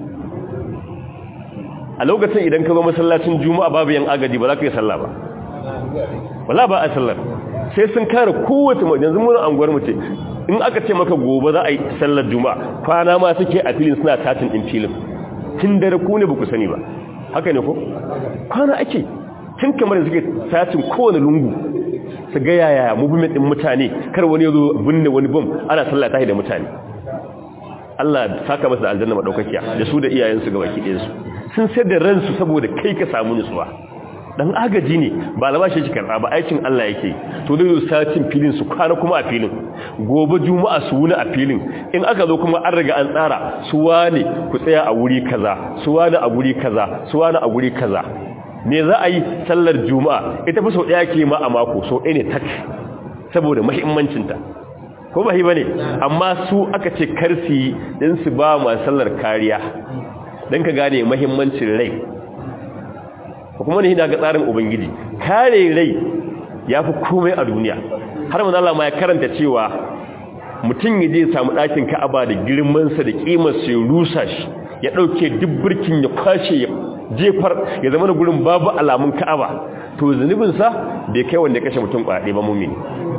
a lokacin idan ka zo masallacin juma'a babu yan agaji ba za ka yi sallah ba wala ba a sallar sai sun kare kowace yanzu mun anguwar mu ce in aka ce maka gobe za a yi sallar juma'a kwana ma suke a filin suna tatin din filin tun dare ku ne ba ku sani ba haka ne ko kwana ake tun kamar suke sacin kowane lungu su ga yaya movement din mutane kar wani yazo binne wani bom ana sallah tahi da mutane Allah saka masa aljanna madaukakiya da su da iyayensu ga baki ɗayansu sun sai da ransu saboda kai ka samu nutsuwa dan agaji ne ba albashi shi karba ba aikin Allah yake to dai zo sacin filin su kwana kuma a filin gobe juma'a su wuni a filin in aka zo kuma an riga an tsara su wane ku tsaya a wuri kaza su wane a guri kaza su wane a guri kaza me za a yi sallar juma'a ita fa sau ɗaya ke ma a mako sau ɗaya ne tak saboda mahimmancinta ko ba ba ne amma su aka ce karsi don su ba ma sallar kariya don ka gane mahimmancin rai kuma ne ga tsarin ubangiji kare rai ya fi komai a duniya har manzala ma ya karanta cewa mutum ya je samu ɗakin ka'aba da girmansa da ƙimarsa ya rusa shi ya ɗauke duk birkin ya kwashe ya jefar ya zama da gurin babu alamun ka'aba to zunubinsa bai kai wanda ya kashe mutum kwaɗe ba mumini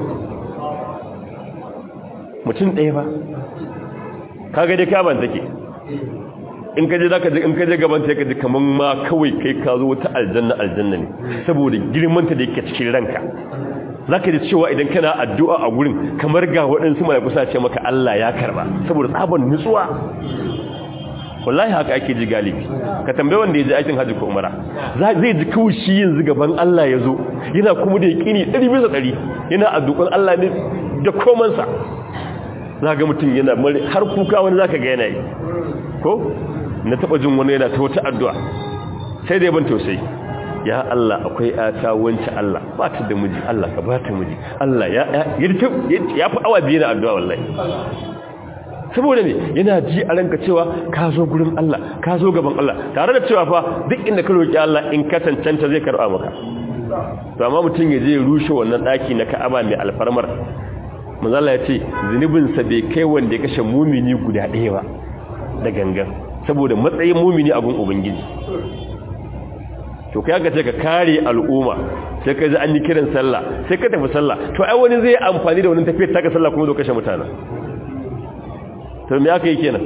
mutum ɗaya ba kaga dai ka'aban take in kaje zaka ji in kaje gaban ta kaji kaman ma kawai kai ka zo wata aljanna aljanna ne saboda girman ta da yake cikin ranka zaka ji cewa idan kana addu'a a gurin kamar ga waɗansu malaiku sa ce maka Allah ya karba saboda tsaban nutsuwa wallahi haka ake ji galibi ka tambaye wanda ya ji aikin hajji ko umara zai ji kawai shi yanzu gaban Allah ya zo yana kuma da yaƙini ɗari bisa ɗari yana addu'an Allah ne da komansa za ga mutum yana mare har kuka wani za ka ga yana yi ko na taɓa jin wani yana ta wata addu'a sai dai ban tausayi ya Allah akwai ata wancan Allah ba ta da miji Allah ka ba ta miji Allah ya ya fi awa biyu na addu'a wallahi saboda ne yana ji a ranka cewa ka zo gurin Allah ka zo gaban Allah tare da cewa fa duk inda ka roki Allah in ka cancanta zai karba maka to amma mutum ya je ya rushe wannan daki na Ka'aba mai alfarmar manzo Allah ya ce zunubin sa bai kai wanda ya kashe mumini guda ɗaya ba da gangan saboda matsayin mumini a gun ubangiji to kai aka ce ka kare al'umma sai ka ji an yi kiran sallah sai ka tafi sallah to ai wani zai amfani da wannan tafiyar ta ka sallah kuma zo kashe mutane to me aka yi kenan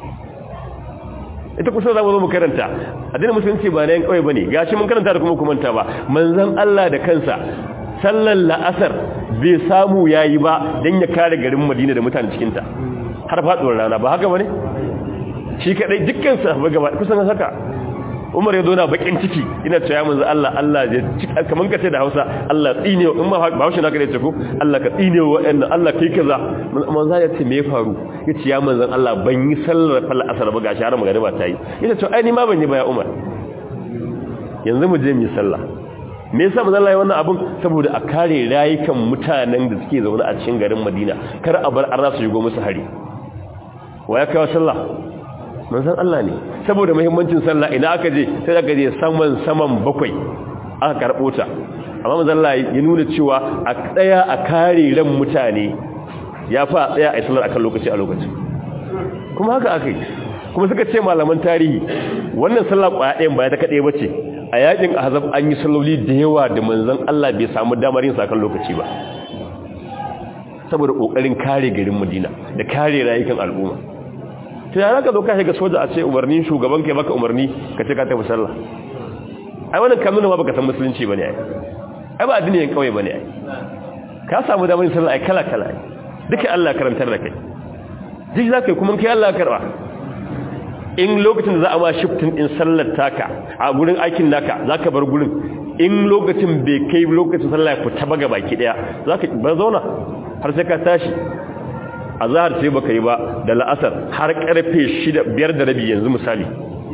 ita kusa za mu zo mu karanta addinin musulunci ba na yan kawai bane gashi mun karanta da kuma kumanta ba manzon Allah da kansa sallar la'asar bai samu yayi ba dan ya kare garin Madina da mutanen cikin ta har faduwar rana ba haka bane shi kadai dukkan sahabba gaba kusan haka Umar ya zo na bakin ciki ina cewa manzo Allah Allah ya kaman kace da Hausa Allah tsine in ma ba Hausa naka ne ce ko Allah ka tsine wa wa'annan Allah kai kaza manzo ya ce me ya faru yace ya manzon Allah ban yi sallar fal asar ba gashi har magariba ta yi yace to ai ni ma ban yi ba ya Umar yanzu mu je mu yi sallah me yasa manzo Allah ya wannan abun saboda a kare rayukan mutanen da suke zaune a cikin garin Madina kar a bar arna su shigo musu hari wa ya kawo sallah manzon Allah ne saboda muhimmancin sallah ina aka je sai aka je saman saman bakwai aka karbo ta amma manzon Allah ya nuna cewa a tsaya a kare ran mutane ya fa tsaya a sallar akan lokaci a lokaci kuma haka akai kuma suka ce malaman tarihi wannan sallah kwaya ɗayan ba ta kaɗai bace a yakin ahzab an yi salloli da yawa da manzon Allah bai samu damar yin sakan lokaci ba saboda kokarin kare garin Madina da kare rayukan al'umma to ya zaka zo ka shiga soja a ce umarnin shugaban kai maka umarni ka ce ka tafi sallah ai wannan kamar ba baka san musulunci bane ai ai ba addini yan kauye bane ai ka samu damar yin sallah ai kala kala duka Allah karantar da kai duk zaka yi kuma kai Allah karba in lokacin da za a ma shiftin din sallar taka a gurin aikin naka zaka bar gurin in lokacin bai kai lokacin sallah ku ta baga baki daya zaka ba zauna har sai ka tashi azhar sai baka yi ba da la'asar har karfe 6 biyar da rabi yanzu misali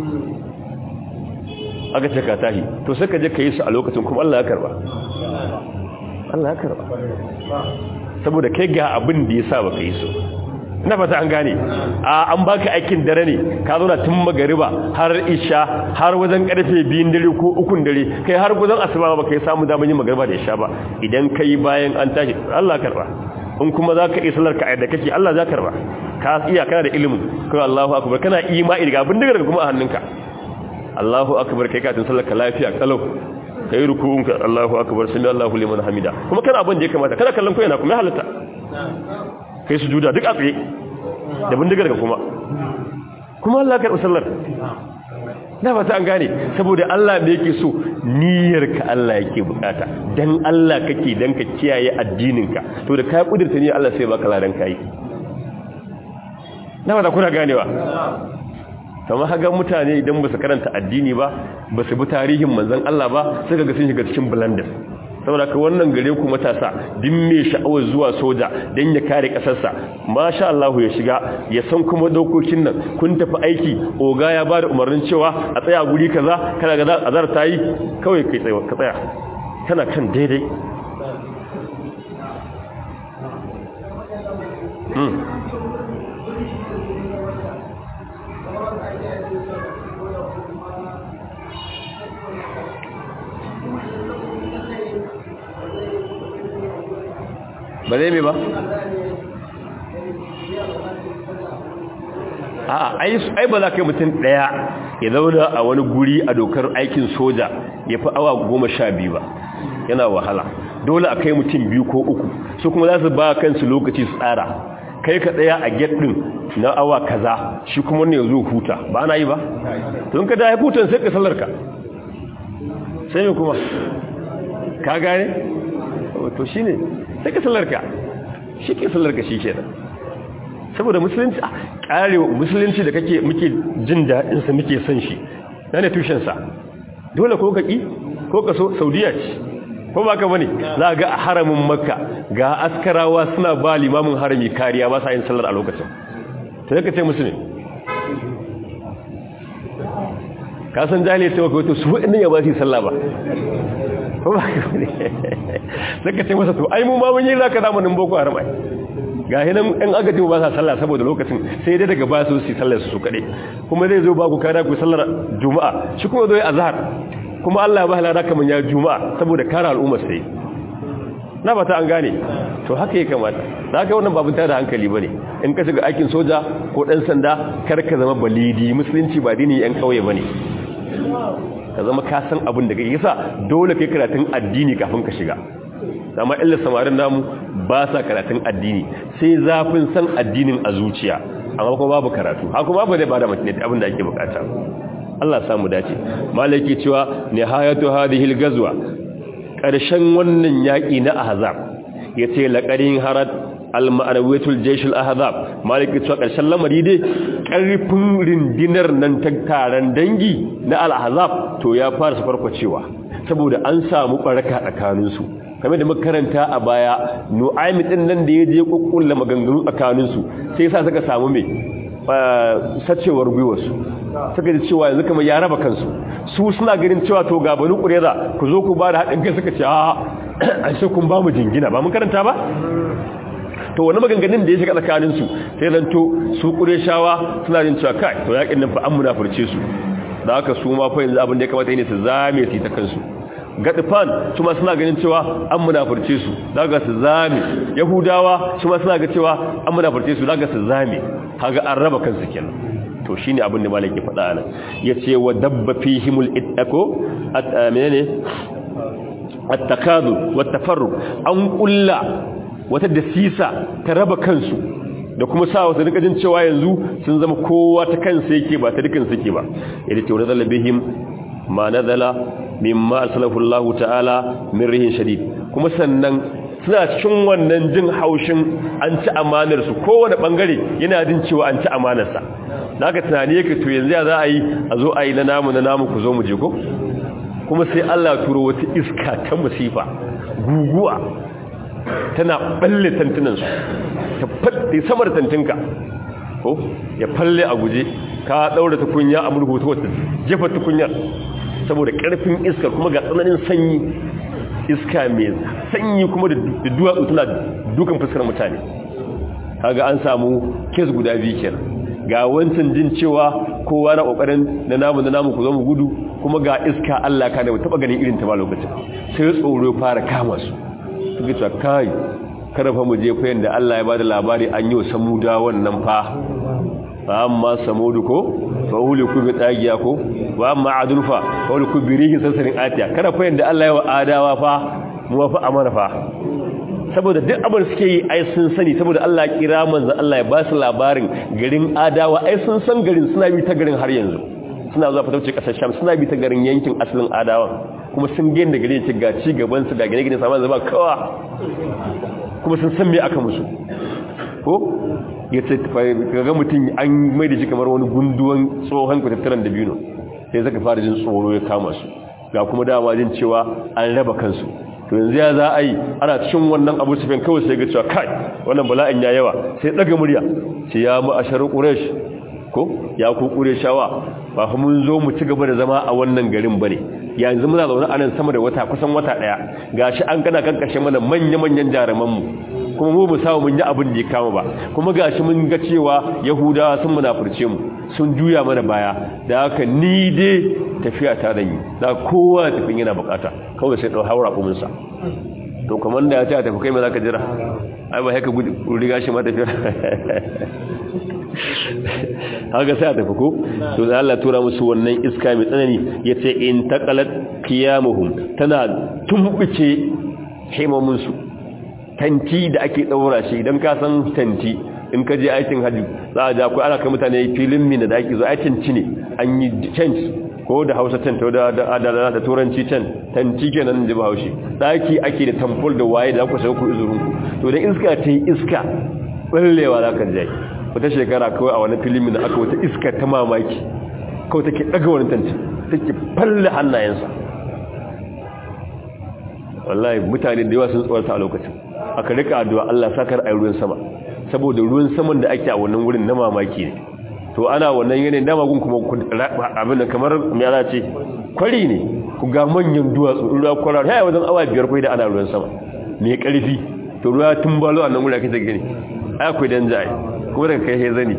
aka ce ka tashi to sai ka je ka yi su a lokacin kuma Allah ya karba Allah ya karba saboda kai ga abin da yasa baka yi su ina fata an gane a an baka aikin dare ne ka zo na tun magariba har isha har wajen karfe 2 dare ko 3 dare kai har guzan asuba ba kai samu daman yin magariba da isha ba idan kai bayan an tashi Allah karba in kuma zaka yi sallar ka da kake Allah za karba ka iya kana da ilimin kai Allahu akbar kana imani ga abin daga kuma a hannunka Allahu akbar kai ka tun sallar ka lafiya kalau kai ruku'un ka Allahu akbar sami Allahu liman hamida kuma kana abin da ya kamata kada kallon ko yana kuma halatta kai sujuda duk a tsaye da bindigar ka kuma kuma Allah karɓi sallar na fata an gane saboda Allah da yake so niyyarka Allah yake bukata dan Allah kake dan ka kiyaye addininka to da ka kudurta ne Allah sai baka ladan kai na fata kuna ganewa kamar haga mutane idan ba su karanta addini ba ba su bi tarihin manzon Allah ba sai ga sun shiga cikin blender saboda ka wannan gare ku matasa din mai sha'awar zuwa soja don ya kare kasarsa masha Allah ya shiga ya san kuma dokokin nan kun tafi aiki oga ya bada umarnin cewa a tsaya guri kaza kana ga azar ta yi kawai kai tsaya ka tsaya kana kan daidai ba zai mai ba a ai ba za ka yi mutum ɗaya ya zauna a wani guri a dokar aikin soja ya fi awa goma sha biyu ba yana wahala dole a kai mutum biyu ko uku su kuma za su ba kansu lokaci su tsara kai ka ɗaya a get ɗin na awa kaza shi kuma ne zo huta ba na yi ba tun ka da ya hutan sai ka sallarka sai yi kuma ka gane to shi ne sai ka sallarka shi ke sallarka shi ke saboda musulunci a karewa musulunci da kake muke jin daɗinsa muke son shi na ne tushensa dole ko kaƙi ko ka so saudiya ce ko ba ka bane za ga a haramin makka ga askarawa suna ba limamin harami kariya ba sa yin sallar a lokacin ta zaka ce musu ne ka san jahiliya ce maka wato su waɗannan ya ba su yi sallah ba ko ba ka bane zaka ce masa to ai mu ma mun yi zaka zamanin boko haram ai ga hinan ɗan agaji ba sa sallah saboda lokacin sai dai daga ba su su sallar su kaɗai kuma zai zo ba ku kada ku sallar juma'a shi kuma zo yi azhar kuma Allah ya ba halada kaman ya juma'a saboda kare al'ummar sai na ba ta an gane to haka ya kamata da haka wannan babu tada hankali bane in ka shiga aikin soja ko dan sanda kar ka zama balidi musulunci ba dini yan kauye bane ka zama ka san abin da kake yasa dole kai karatun addini kafin ka shiga amma illa samarin namu ba sa karatun addini sai zafin san addinin a zuciya amma kuma babu karatu haka kuma ba zai bada mutum abin da ake bukata Allah samu dace malaki cewa nihayatu hadhihi al-ghazwa karshen wannan yaki na ahzab yace laqarin harad al-ma'anawiyatul jaysh al-ahzab malaki cewa karshen lamari dai karfin rindinar nan ta taron dangi na al-ahzab to ya fara farkwacewa saboda an samu baraka tsakanin su kamar da makaranta a baya nu'aymi din nan da yaje kokkulla maganganu tsakanin su sai yasa suka samu me sacewar gwiwarsu suka ji cewa yanzu kamar ya raba kansu su suna ganin cewa to ga banu kureza ku zo ku ba da haɗin kai suka ce a an sai kun ba mu jingina ba mun karanta ba to wani maganganun da ya shiga tsakaninsu sai zan to su kureshawa suna jin cewa kai to yakin nan fa an munafurce su da haka su ma fa yanzu abin da ya kamata ne su zame su ta kansu gadifan su ma suna ganin cewa an munafurce su daga su zame yahudawa su ma suna ga cewa an munafurce su daga su zame kaga an raba kansu kenan to shine abin da malaki faɗa nan yace wa dabba fihimul ittaqo menene at-takadu wat tafarruq an kulla wata dasisa ta raba kansu da kuma sa wasu rika jin cewa yanzu sun zama kowa ta kansa yake ba ta dukan suke ba yadda ta wadda bihim ma nazala mimma asalafu Allah ta'ala min rihin shadid kuma sannan suna cikin wannan jin haushin an ci amanar su kowane bangare yana jin cewa an ci amanar sa naka tunani yake to yanzu ya za a yi a zo a yi na namu na namu ku zo mu je ko kuma sai Allah turo wata iska ta musifa guguwa tana balle tantunansu ta faɗi samar tantinka ko ya falle a guje ka ɗaura tukunya a murhu ta wata jefa tukunyar saboda ƙarfin iskar kuma ga tsananin sanyi iska mai sanyi kuma da duwatsu tana dukan fuskar mutane kaga an samu kes guda biyu kenan ga wancan jin cewa kowa na kokarin na namu na namu ku zo mu gudu kuma ga iska Allah ka da mu taba ganin irin ta ba lokacin sai tsoro fara kama su suka ce kai kada fa mu je fa yanda Allah ya bada labari an yi wa samuda wannan fa fa amma samudu ko fa uliku bi tagiya ko wa amma adun fa fa uliku bi rihin sasarin atiya kada fa yanda Allah ya wa adawa fa mu fa amana fa saboda duk abin suke yi ai sun sani saboda Allah ya kira manzo Allah ya ba su labarin garin adawa ai sun san garin suna bi ta garin har yanzu suna zuwa fatauci kasar sham suna bi ta garin yankin asalin adawa kuma sun gani da garin ga ci gaban su ga gine-gine saman zama kawa kuma sun san me aka musu ko ya ce ga mutum an mai da shi kamar wani gunduwan tsohon kwatattaran da biyu sai zaka fara jin tsoro ya kama su ga kuma dama jin cewa an raba kansu to yanzu ya za a yi ana cikin wannan abu sufin kawai sai ga cewa kai wannan bala'in ya yawa sai daga murya sai ya mu ashar quraish ko ya ku qurayshawa ba fa mun zo mu ci gaba da zama a wannan garin bane yanzu muna zaune a nan sama da wata kusan wata daya gashi an kana kankashe mana manya manyan jaruman mu kuma mu mu samu mun yi abin da ya kama ba kuma gashi mun ga cewa yahudawa sun munafurce mu sun juya mana baya da haka ni dai tafiya ta da yi da kowa tafin yana bukata kawai sai dau haura kumin sa to kamar da ya ce tafi kai me zaka jira ai ba haka riga shi ma tafiya haka sai a tafi ko to da Allah tura musu wannan iska mai tsanani yace in taqalat qiyamuhum tana tumbuce himamun su tanti da ake daura shi idan ka san tanti in ka je aikin haji za a ja ku ana kai mutane filin mina da ake zo aikin ci ne an yi change ko da hausa tent da da da turanci tent tanti kenan ji bahaushe daki ake da tamfol da waye da ku sai ku izurun ku to da iska ta yi iska ballewa za ka je wata shekara kawai a wani filimin da aka wata iska ta mamaki kawai take daga wani tanti take falle hannayensa wallahi mutane da yawa sun tsawarta a lokacin aka rika addu'a Allah sakar ayi ruwan sama saboda ruwan saman da ake a wannan wurin na mamaki ne to ana wannan yanayin dama gun kuma abin da kamar me za ce kwari ne ku ga manyan duwatsu ruwa kwarar haya wajen awa biyar kai da ana ruwan sama mai karfi to ruwa tun balo a nan wurin ake gani ai akwai dan jai kuma daga kai zani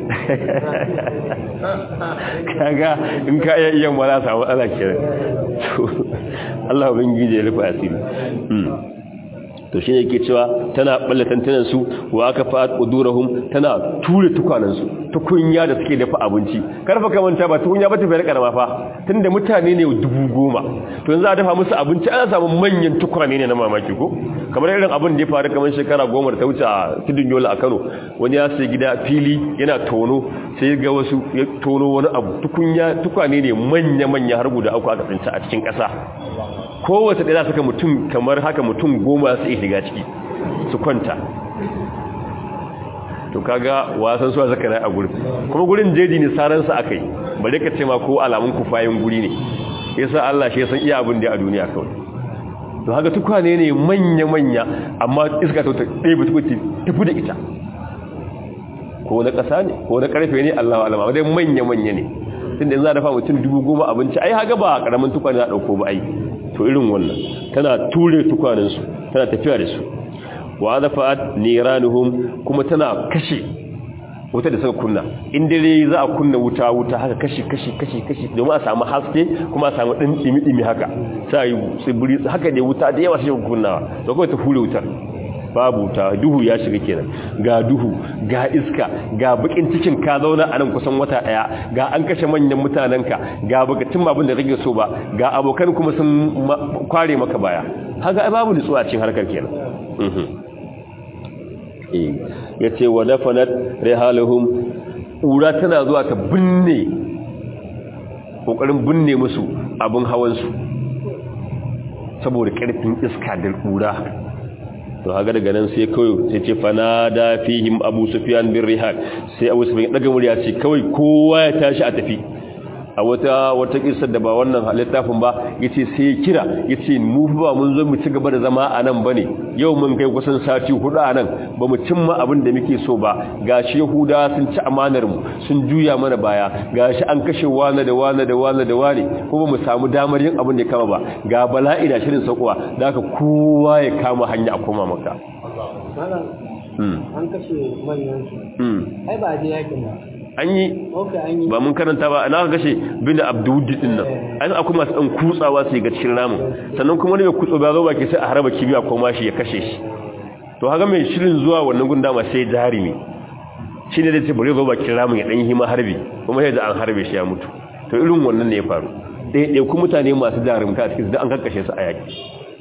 kaga in ka iya iya mala samu ala kenan to Allah ubangiji ya rufa asiri to shine yake cewa tana balle tantanan su wa aka fa'at udurahum tana ture tukanan su tukunya da suke dafa abinci karfa kamanta ba tukunya ba ta bayar karama fa tunda mutane ne dubu goma to yanzu a dafa musu abinci ana samu manyan tukwane ne na mamaki ko kamar irin abin da ya faru kamar shekara goma da ta wuce a tudun yola a Kano wani ya sai gida fili yana tono sai ga wasu ya tono wani abu tukunya tukwane ne manya manya har guda uku aka tsinci a cikin ƙasa kowace ɗaya suka mutum kamar haka mutum goma su iya shiga ciki su kwanta to kaga wasan suwa zaka rai a gurin kuma gurin jeji ne saransa aka yi bari ka ce ma ko alamun kufayin guri ne yasa Allah shi ya san iya abin da a duniya kawai to haka tukwane ne manya-manya amma iska ta ɗaya ba tukuti tafi da ita ko na ƙasa ne ko na ƙarfe ne Allah alama wadai manya-manya ne tun da za a dafa mutum dubu goma abinci ai haga ba ƙaramin tukwane za a ɗauko ba ai to irin wannan tana ture tukwanensu tana tafiya da su wa zafa'at niranuhum kuma tana kashe wuta da suka kunna in dare za a kunna wuta wuta haka kashi kashi kashi kashi domin a samu haske kuma a samu ɗin ɗimi ɗimi haka sai tsibiri haka ne wuta da yawa sai kunnawa to kawai ta hure wutar babu ta duhu ya shiga kenan ga duhu ga iska ga bakin cikin ka zauna a nan kusan wata daya ga an kashe manyan mutanenka ga baka cin abin da kake so ba ga abokan kuma sun kware maka baya haka ai babu nutsuwa cikin harkar kenan eh yace wa dafanat rihaluhum ura tana zuwa ta binne kokarin binne musu abin hawan su saboda karfin iska da kura to haga daga nan sai kawai sai ce fanada fihim abu sufyan bin rihal sai abu sufyan daga murya ce kawai kowa ya tashi a tafi a wata wata kissar da ba wannan littafin ba yace sai kira yace mu ba mun zo mu ci gaba da zama a nan bane yau mun kai kusan sati hudu a nan ba mu cimma abin da muke so ba gashi yahuda sun ci amanar mu sun juya mana baya gashi an kashe wani da wani da wani da wani kuma mu samu damar yin abin da ya kama ba ga bala'i da shirin saukowa da haka kowa ya kama hanya a koma maka an kashe manyan su ai ba a je yakin ba an yi ba mun karanta ba na kashe bin abdudi din nan an akwai masu dan kutsawa su ga cikin ramin sannan kuma ne mai kutso ba zo baki sai a harba kibiya ko mashi ya kashe shi to haka mai shirin zuwa wannan gunda ma sai jarimi shine da ce bari zo bakin ramin ya dan hima harbi kuma sai da an harbe shi ya mutu to irin wannan ne ya faru dai dai ku mutane masu jarumta a cikin da an kakkashe su a yaki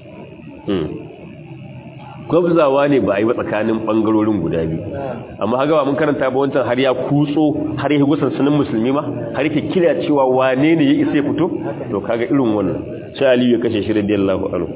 gwabzawa ne ba a yi ba tsakanin ɓangarorin guda biyu amma haka ba mun karanta ba wancan har ya kutso har ya gusan sanin musulmi ma har yake kira cewa wane ne ya isa ya fito to kaga irin wannan sai aliyu ya kashe shi radiyallahu anhu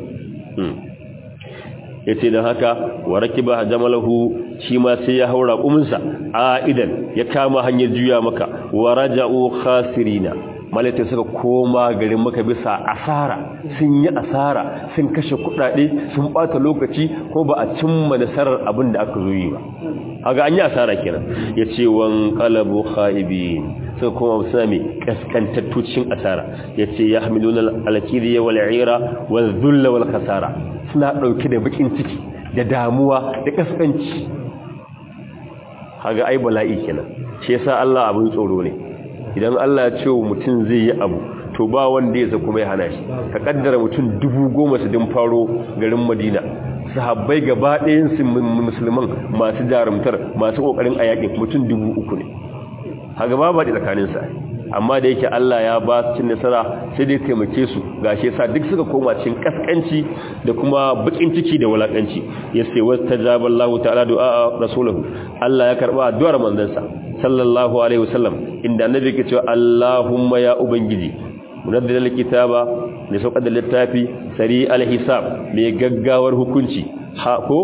ya ce don haka wa rakiba jamalahu shi ma sai ya haura kuminsa a idan ya kama hanyar juya maka wa raja'u khasirina malaita suka koma garin maka bisa asara sun yi asara sun kashe kudade sun bata lokaci ko ba a cimma nasarar abin da aka zo yi ba haga an yi asara kenan ya ce wan qalabu khaibin suka koma suna mai kaskantattucin asara ya ce ya hamiluna alkiriya wal ira wal dhulla wal khasara suna dauke da bakin ciki da damuwa da kaskanci haga ai bala'i kenan shi yasa Allah abin tsoro ne idan Allah ya ce wa mutum zai yi abu to ba wanda ya kuma ya hana shi ka kaddara mutum dubu goma su din faro garin madina sahabbai gaba ɗayan su musulman masu jarumtar masu ƙoƙarin a yaƙi mutum dubu uku ne haga ba ba da tsakaninsa amma da yake Allah ya ba cin nasara sai dai taimake su gashi yasa duk suka koma cikin kaskanci da kuma bakin ciki da wulakanci yace wastajaba Allah ta'ala du'a rasulahu Allah ya karba addu'ar manzansa sallallahu alaihi wasallam inda annabi ke cewa Allahumma ya ubangiji munazzil alkitaba ne sauƙar da littafi sari alhisab mai gaggawar hukunci ha ko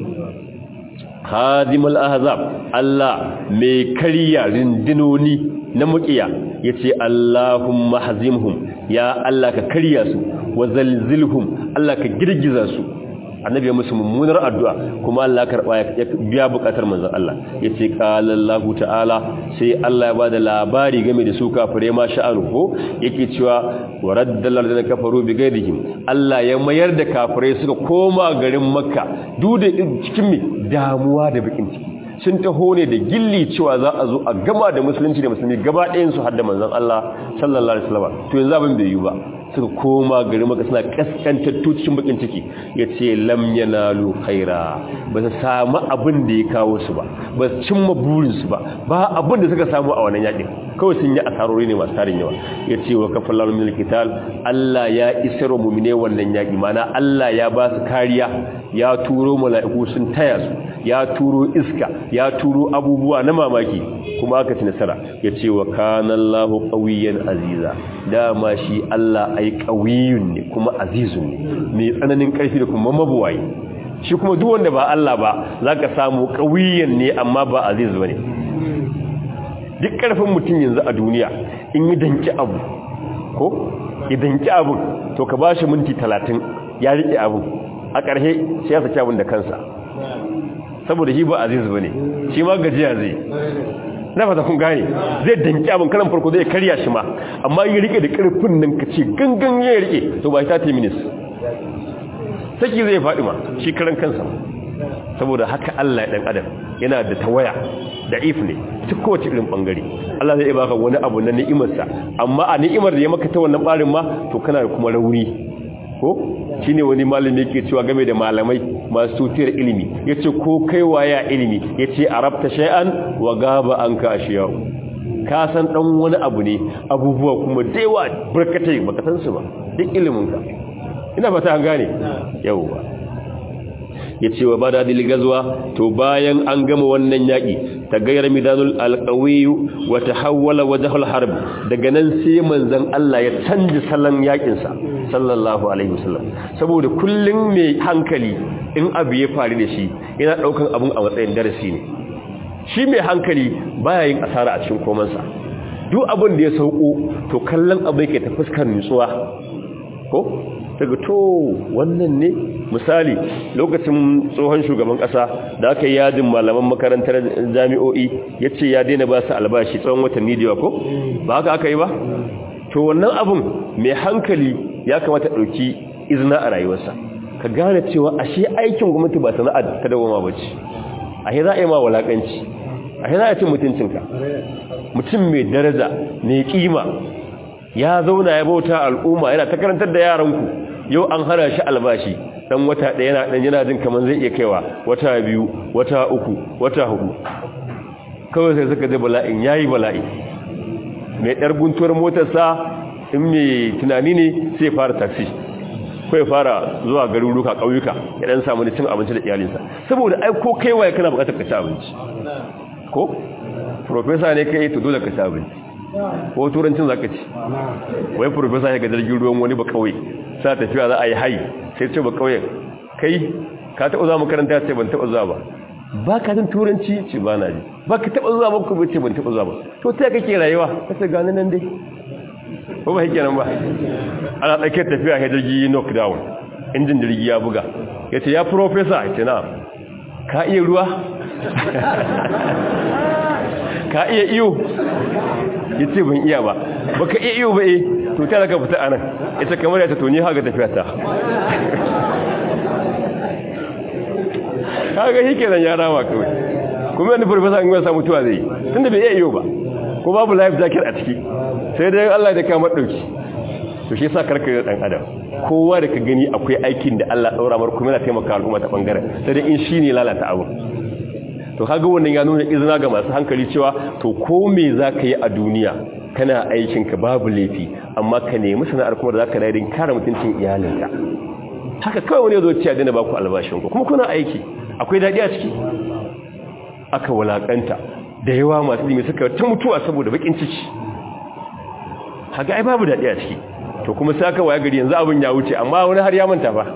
hazimul ahzab Allah mai kariya rindinoni na mukiya yace Allahumma hazimhum ya Allah ka kariya su wa zalzilhum Allah ka girgiza su annabi ya musu mummunar addu'a kuma Allah karba ya biya bukatar manzon Allah yace qala Allah ta'ala sai Allah ya bada labari game da su kafire ma sha'anu ko yake cewa waraddal ladina kafaru bi ghayrihim Allah ya mayar da kafirai suka koma garin Makka duk da cikin mi damuwa da bakin ciki sun taho ne da gilli cewa za a zo a gama da musulunci da musulmi gaba ɗayan su hadda manzon Allah sallallahu alaihi wasallam to yanzu abin bai yi ba suka koma gari maka suna kaskantattu cikin bakin ciki ya ce lam yanalu khaira ba su samu abin da ya kawo su ba ba su cimma burinsu ba ba abin da suka samu a wannan yakin kawai sun yi asarori ne masu tarin yawa ya ce wa kafin lalun mil kital Allah ya isar wa mumine wannan yaki mana Allah ya ba su kariya ya turo mala'iku sun taya su ya turo iska ya turo abubuwa na mamaki kuma aka ci nasara ya ce wa kanallahu qawiyyan aziza dama shi Allah ai qawiyun ne kuma azizun ne mai tsananin karfi da kuma mabuwayi shi kuma duk wanda ba Allah ba zaka samu qawiyyan ne amma ba aziz bane duk karfin mutum yanzu a duniya in yi danki abu ko ya danki abun to ka bashi minti 30 ya rike abun a ƙarshe sai ya saki abun da kansa saboda shi ba aziz bane shi ma gajiya zai na fata kun gane zai danki abin karan farko zai karya shi ma amma yi rike da karfin nan ka ce gangan ya rike to ba ta minis saki zai faɗi ma shi karan kansa saboda haka Allah ya dan adam yana da tawaya da if ne ta kowace irin bangare Allah zai baka wani abu na ni'imarsa amma a ni'imar da ya maka ta wannan barin ma to kana da kuma rauni ko shine wani malami yake cewa game da malamai masu tutiyar ilimi ya ce ko kaiwa ya ilimi ya ce a rabta shay'an wa gaba an ka ashiyau ka san ɗan wani abu ne abubuwa kuma daiwa barkatai baka san su ba duk iliminka ina ba ta gane yau ba ya ce wa bada gazuwa to bayan an gama wannan yaƙi ta gayar midanul alƙawiyu wata hawala wajahul harb daga nan sai manzan Allah ya canji salon yaƙinsa sallallahu alaihi wasallam saboda kullum mai hankali in abu ya faru da shi yana ɗaukan abun a matsayin darasi ne shi mai hankali baya yin asara a cikin komansa duk abin da ya sauko to kallon abu yake ta fuskar nutsuwa ko daga to wannan ne misali lokacin tsohon shugaban kasa da aka yi yajin malaman makarantar jami'o'i ya ce ya daina ba su albashi tsawon watanni da ko ba haka aka yi ba to wannan abun mai hankali ya kamata ɗauki izina a rayuwarsa ka gane cewa ashe aikin gwamnati ba sana'a ta dawoma ba ce a za a yi ma walakanci a za a cin mutuncinka mutum mai daraja mai kima ya zauna ya bauta al'umma yana ta karantar da yaranku yau an hana shi albashi dan wata ɗaya yana dan yana jin kaman zai iya kaiwa wata biyu wata uku wata hudu kawai sai suka ji bala'in yayi bala'i mai ɗar guntuwar motarsa in mai tunani ne sai fara taxi ko ya fara zuwa garuruka ƙauyuka ya dan samu cin abinci da iyalinsa saboda ai ko kaiwa kana buƙatar ka ci abinci ko professor ne kai to dole ka ci abinci ko turancin zaka ci wai professor ya ga jirgin ruwan wani ba kauye sa tafiya za a yi hai sai ce ba kauye kai ka taɓa zuwa makaranta ce ban taɓa zuwa ba ba ka jin turanci ce ba na ji ba ka taɓa zuwa ba ku ce ban taɓa zuwa ba to ta kake rayuwa ka ce gani nan dai ko ba hake nan ba ana tsakiyar tafiya ya jirgi knockdown injin jirgi ya buga ya ce ya professor ya ce na ka iya ruwa ka iya iyo ya ce ban iya ba ba ka iya iyo ba eh to ta daga fita anan ita kamar ya ta toni haka tafiya ta kaga shi kenan ya rama kawai kuma yadda farfasa in wasa mutuwa zai tunda bai iya iyo ba ko babu life jacket a ciki sai dai Allah da kama dauki to shi yasa karka da dan adam kowa da ka gani akwai aikin da Allah daura mar kuma yana taimaka al'umma ta bangaren sai dai in shine lalata abu to kaga wannan ya nuna izina ga masu hankali cewa to ko me zaka yi a duniya kana aikin ka babu laifi amma ka nemi sana'ar kuma da zaka dai din kare mutuncin iyalinka haka kawai wani zo ciya dana baku albashin ku kuma kuna aiki akwai dadi a ciki aka walakanta da yawa masu dimi suka ta mutuwa saboda bakin ciki haka ai babu dadi a ciki to kuma sai aka waya gari yanzu abin ya wuce amma wani har ya manta ba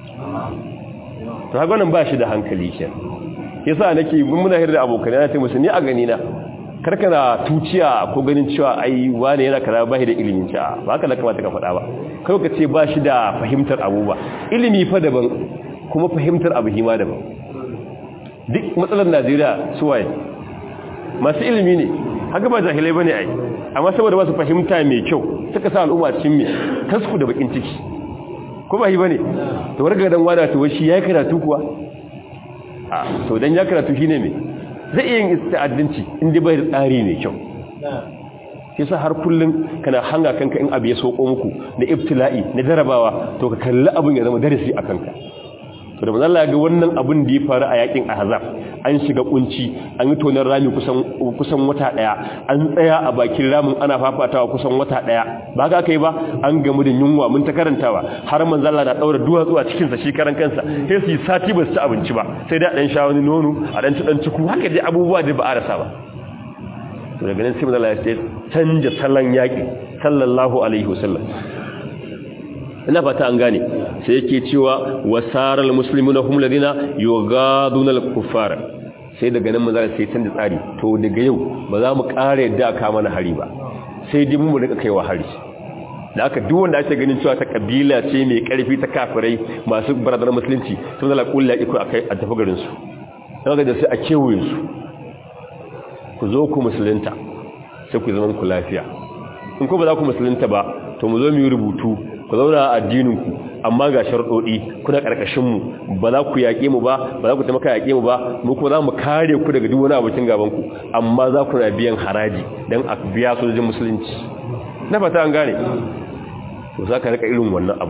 to haka wannan ba shi da hankali kenan yasa nake muna hirda abokan yana ce musu ni a gani na karkana tuciya ko ganin cewa ai wane yana kaza ba shi da ilimin cewa ba haka da kamata ka faɗa ba kai ka ce ba shi da fahimtar abu ba ilimi fa daban kuma fahimtar abu hima daban duk matsalar Najeriya su waye masu ilimi ne haka ba jahilai bane ai amma saboda ba su fahimta mai kyau suka sa al'umma cikin me tasku da bakin ciki ko ba yi bane to warga dan wada to shi yayi karatu kuwa a to dan ya karatu shine me zai iya yin ista'addinci inda bai da tsari mai kyau yasa har kullun kana hanga kanka in abu ya soko muku da ibtila'i na jarabawa to ka kalli abun ya zama darasi a kanka to da manzo ga wannan abun da ya faru a yakin ahzab an shiga kunci an yi tonar rami kusan kusan wata daya an tsaya a bakin ramin ana fafatawa kusan wata daya ba ga kai ba an gamu da yunwa mun ta karantawa har manzo Allah na daura duwatsu a cikin sa shi karan kansa sai su yi sati ba su ci abinci ba sai da dan sha wani nono a dan ci dan ciku haka dai abubuwa da ba a rasa ba to daga nan sai manzo Allah ya canja salon yaki sallallahu alaihi wasallam ina fata an gane sai yake cewa wasaral muslimuna hum ladina yughaduna al-kuffar sai daga nan manzo sai canza tsari to daga yau ba za mu kare yadda ka mana hari ba sai dai mu rika kaiwa hari da aka duk wanda ake ganin cewa ta kabila ce mai karfi ta kafirai masu barazana musulunci sun zala kullu iko akai a tafi garin su daga da sai a kewaye su ku zo ku musulunta sai ku zama ku lafiya in ko ba za ku musulunta ba to mu zo mu yi rubutu ku zauna a addininku amma ga sharɗoɗi kuna ƙarƙashinmu ba za ku yaƙe mu ba ba za ku taimaka yaƙe mu ba mu kuma za mu kare ku daga duk wani abokin gabanku amma za ku na biyan haraji don a biya sojojin musulunci na fata an gane to za ka rika irin wannan abu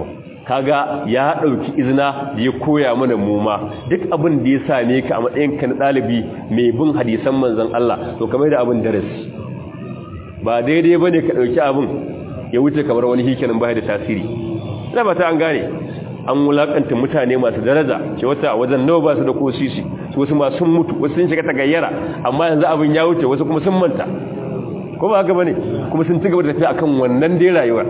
kaga ya dauki izina da ya koya mana muma duk abin da ya same ka a matsayin ka na dalibi mai bin hadisan manzon Allah to kamar da abin darasi ba daidai bane ka dauki abin ya wuce kamar wani hikenin bai da tasiri ina ba ta an gane an wulakanta mutane masu daraja ce wata wajen nawa ba su da kosisi wasu ma sun mutu wasu sun shiga tagayyara amma yanzu abin ya wuce wasu kuma sun manta ko ba haka bane kuma sun ci gaba da tafiya akan wannan dai rayuwar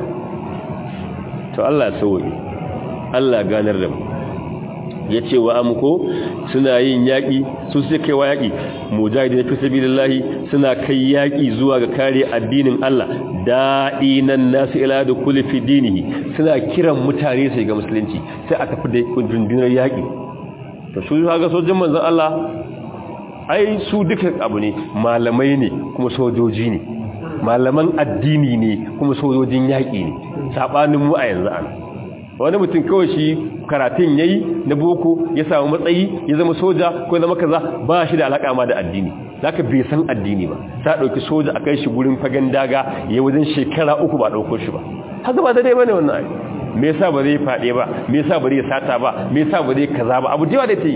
to Allah ya sauke Allah ganar da mu yace wa amko suna yin yaki su sai kai wa yaki mujahidin fi sabilillahi suna kai yaki zuwa ga kare addinin Allah da'inan nasu ila da kulli fi dinihi suna kiran mutane sai ga musulunci sai a tafi da rundunar yaki to su ga sojin manzon Allah ai su duka abu ne malamai ne kuma sojoji ne malaman addini ne kuma sojojin yaƙi ne saɓanin mu a yanzu an wani mutum kawai shi karatun ya yi na boko ya samu matsayi ya zama soja ko zama kaza ba shi da alaƙa ma da addini za ka bai san addini ba ta ɗauki soja a kai shi gurin fagen daga ya wajen shekara uku ba ɗauko shi ba haka ba da dai bane wannan ai me yasa ba zai faɗe ba me yasa ba zai sata ba me yasa ba zai kaza ba abu da da ta yi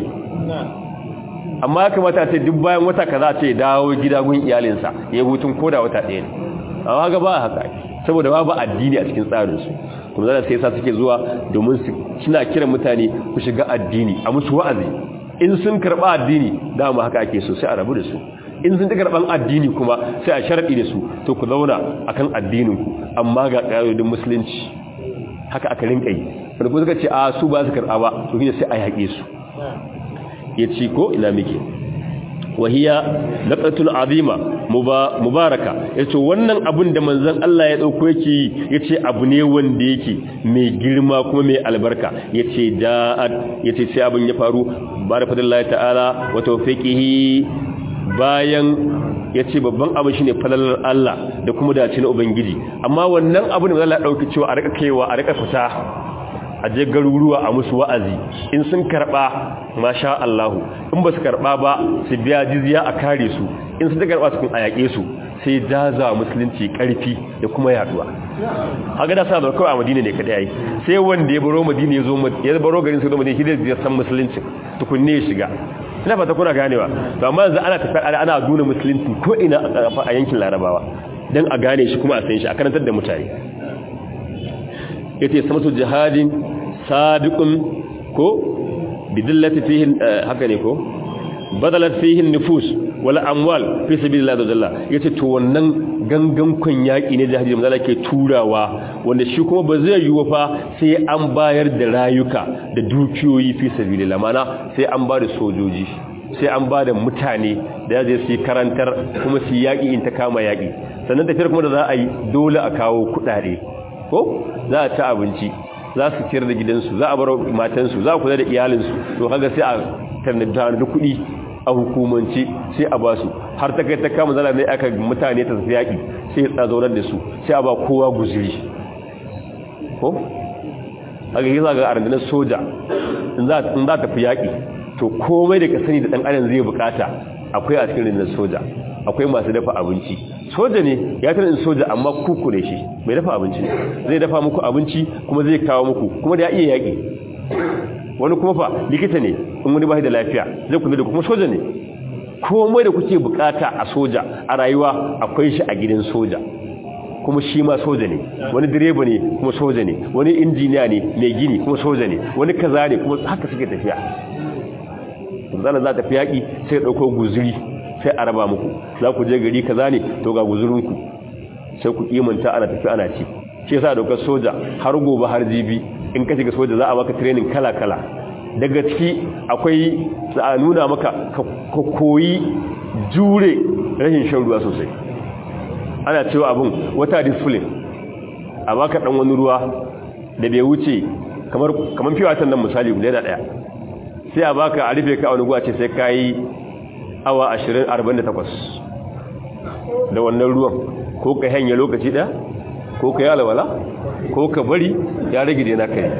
amma ya kamata a ce duk bayan wata kaza ce dawo gida gun iyalinsa ya hutun koda wata ɗaya ne amma ga ba haka saboda babu addini a cikin tsarinsu kuma zana sai sa suke zuwa domin su suna kiran mutane ku shiga addini a musu wa'azi in sun karɓa addini dama haka ake so sai a rabu da su in sun ta karɓan addini kuma sai a sharaɗi da su to ku zauna akan addininku amma ga ƙa'idodin musulunci haka aka rinka yi wanda kuma suka ce a su ba su karɓa ba to shine sai a yaƙe su ya ci ko ina muke wahiya laqatul azima mubaraka yace wannan abun da manzon Allah ya dauko yake yace abu ne wanda yake mai girma kuma mai albarka yace da'at yace sai abun ya faru barafadillahi ta'ala wa tawfiqihi bayan yace babban abu shine falalar Allah da kuma dace na ubangiji amma wannan abun da Allah ya dauki cewa a rika kaiwa a rika fita a je garuruwa a musu wa'azi in sun karɓa masha Allahu in ba su karɓa ba su biya jizya a kare su in sun ta karɓa su kun a yaƙe su sai jaza musulunci ƙarfi da kuma yaduwa haka da sa da kawai a madina ne kaɗai yi sai wanda ya baro madina ya zo ya baro garin su zo madina shi ya san musulunci tukunne ya shiga ina fata kuna ganewa to amma yanzu ana tafiya ana nuna musulunci ko ina a yankin larabawa dan a gane shi kuma a san shi a karantar da mutane yace samatu jihadin sabiqun ko bidillati fihi haka ne ko badalat fihi nufus wala amwal fi sabilillah jalla yace to wannan gangan kun yaki ne jihadi da ke turawa wanda shi kuma ba zai yiwu fa sai an bayar da rayuka da dukiyoyi fi sabilillah mana sai an ba da sojoji sai an ba da mutane da zai su karantar kuma su yaki in ta kama yaki sannan tafiyar kuma da za a yi dole a kawo kudade ko za a ci abinci za su ciyar da gidansu za a bar matansu za a kula da iyalinsu to kaga sai a tanada da kuɗi a hukumance sai a ba su har ta kai ta kama zala ne aka mutane ta tafi yaƙi sai ya tsazaunar da su sai a ba kowa guziri ko haka yi zaga a rundunar soja in za ta fi yaƙi to komai da ka sani da ɗan adam zai bukata akwai a cikin rundunar soja akwai masu dafa abinci soja ne ya tana in soja amma kuku ne shi mai dafa abinci ne zai dafa muku abinci kuma zai kawo muku kuma da ya iya yaƙi wani kuma fa likita ne in wani bai da lafiya zai kula da kuma soja ne komai da kuke bukata a soja a rayuwa akwai shi a gidan soja kuma shi ma soja ne wani direba ne kuma soja ne wani injiniya ne mai gini kuma soja ne wani kaza ne kuma haka suke tafiya zana za ta fi yaƙi sai ɗauko guzuri sai a raba muku za ku je gari kaza ne to ga guzurinku sai ku kimanta ana tafi ana ci shi yasa daukar soja har gobe har jibi in ka shiga soja za a maka training kala kala daga ciki akwai za a nuna maka ka koyi jure rashin shan ruwa sosai ana cewa abin wata discipline a baka dan wani ruwa da bai wuce kamar kamar fiwatan nan misali guda da daya sai a baka a rufe ka wani guwa ce sai kai awa 20-48 da wannan ruwan ko ka hanya lokaci ɗaya ko ka yi alwala ko ka bari ya rage da na kai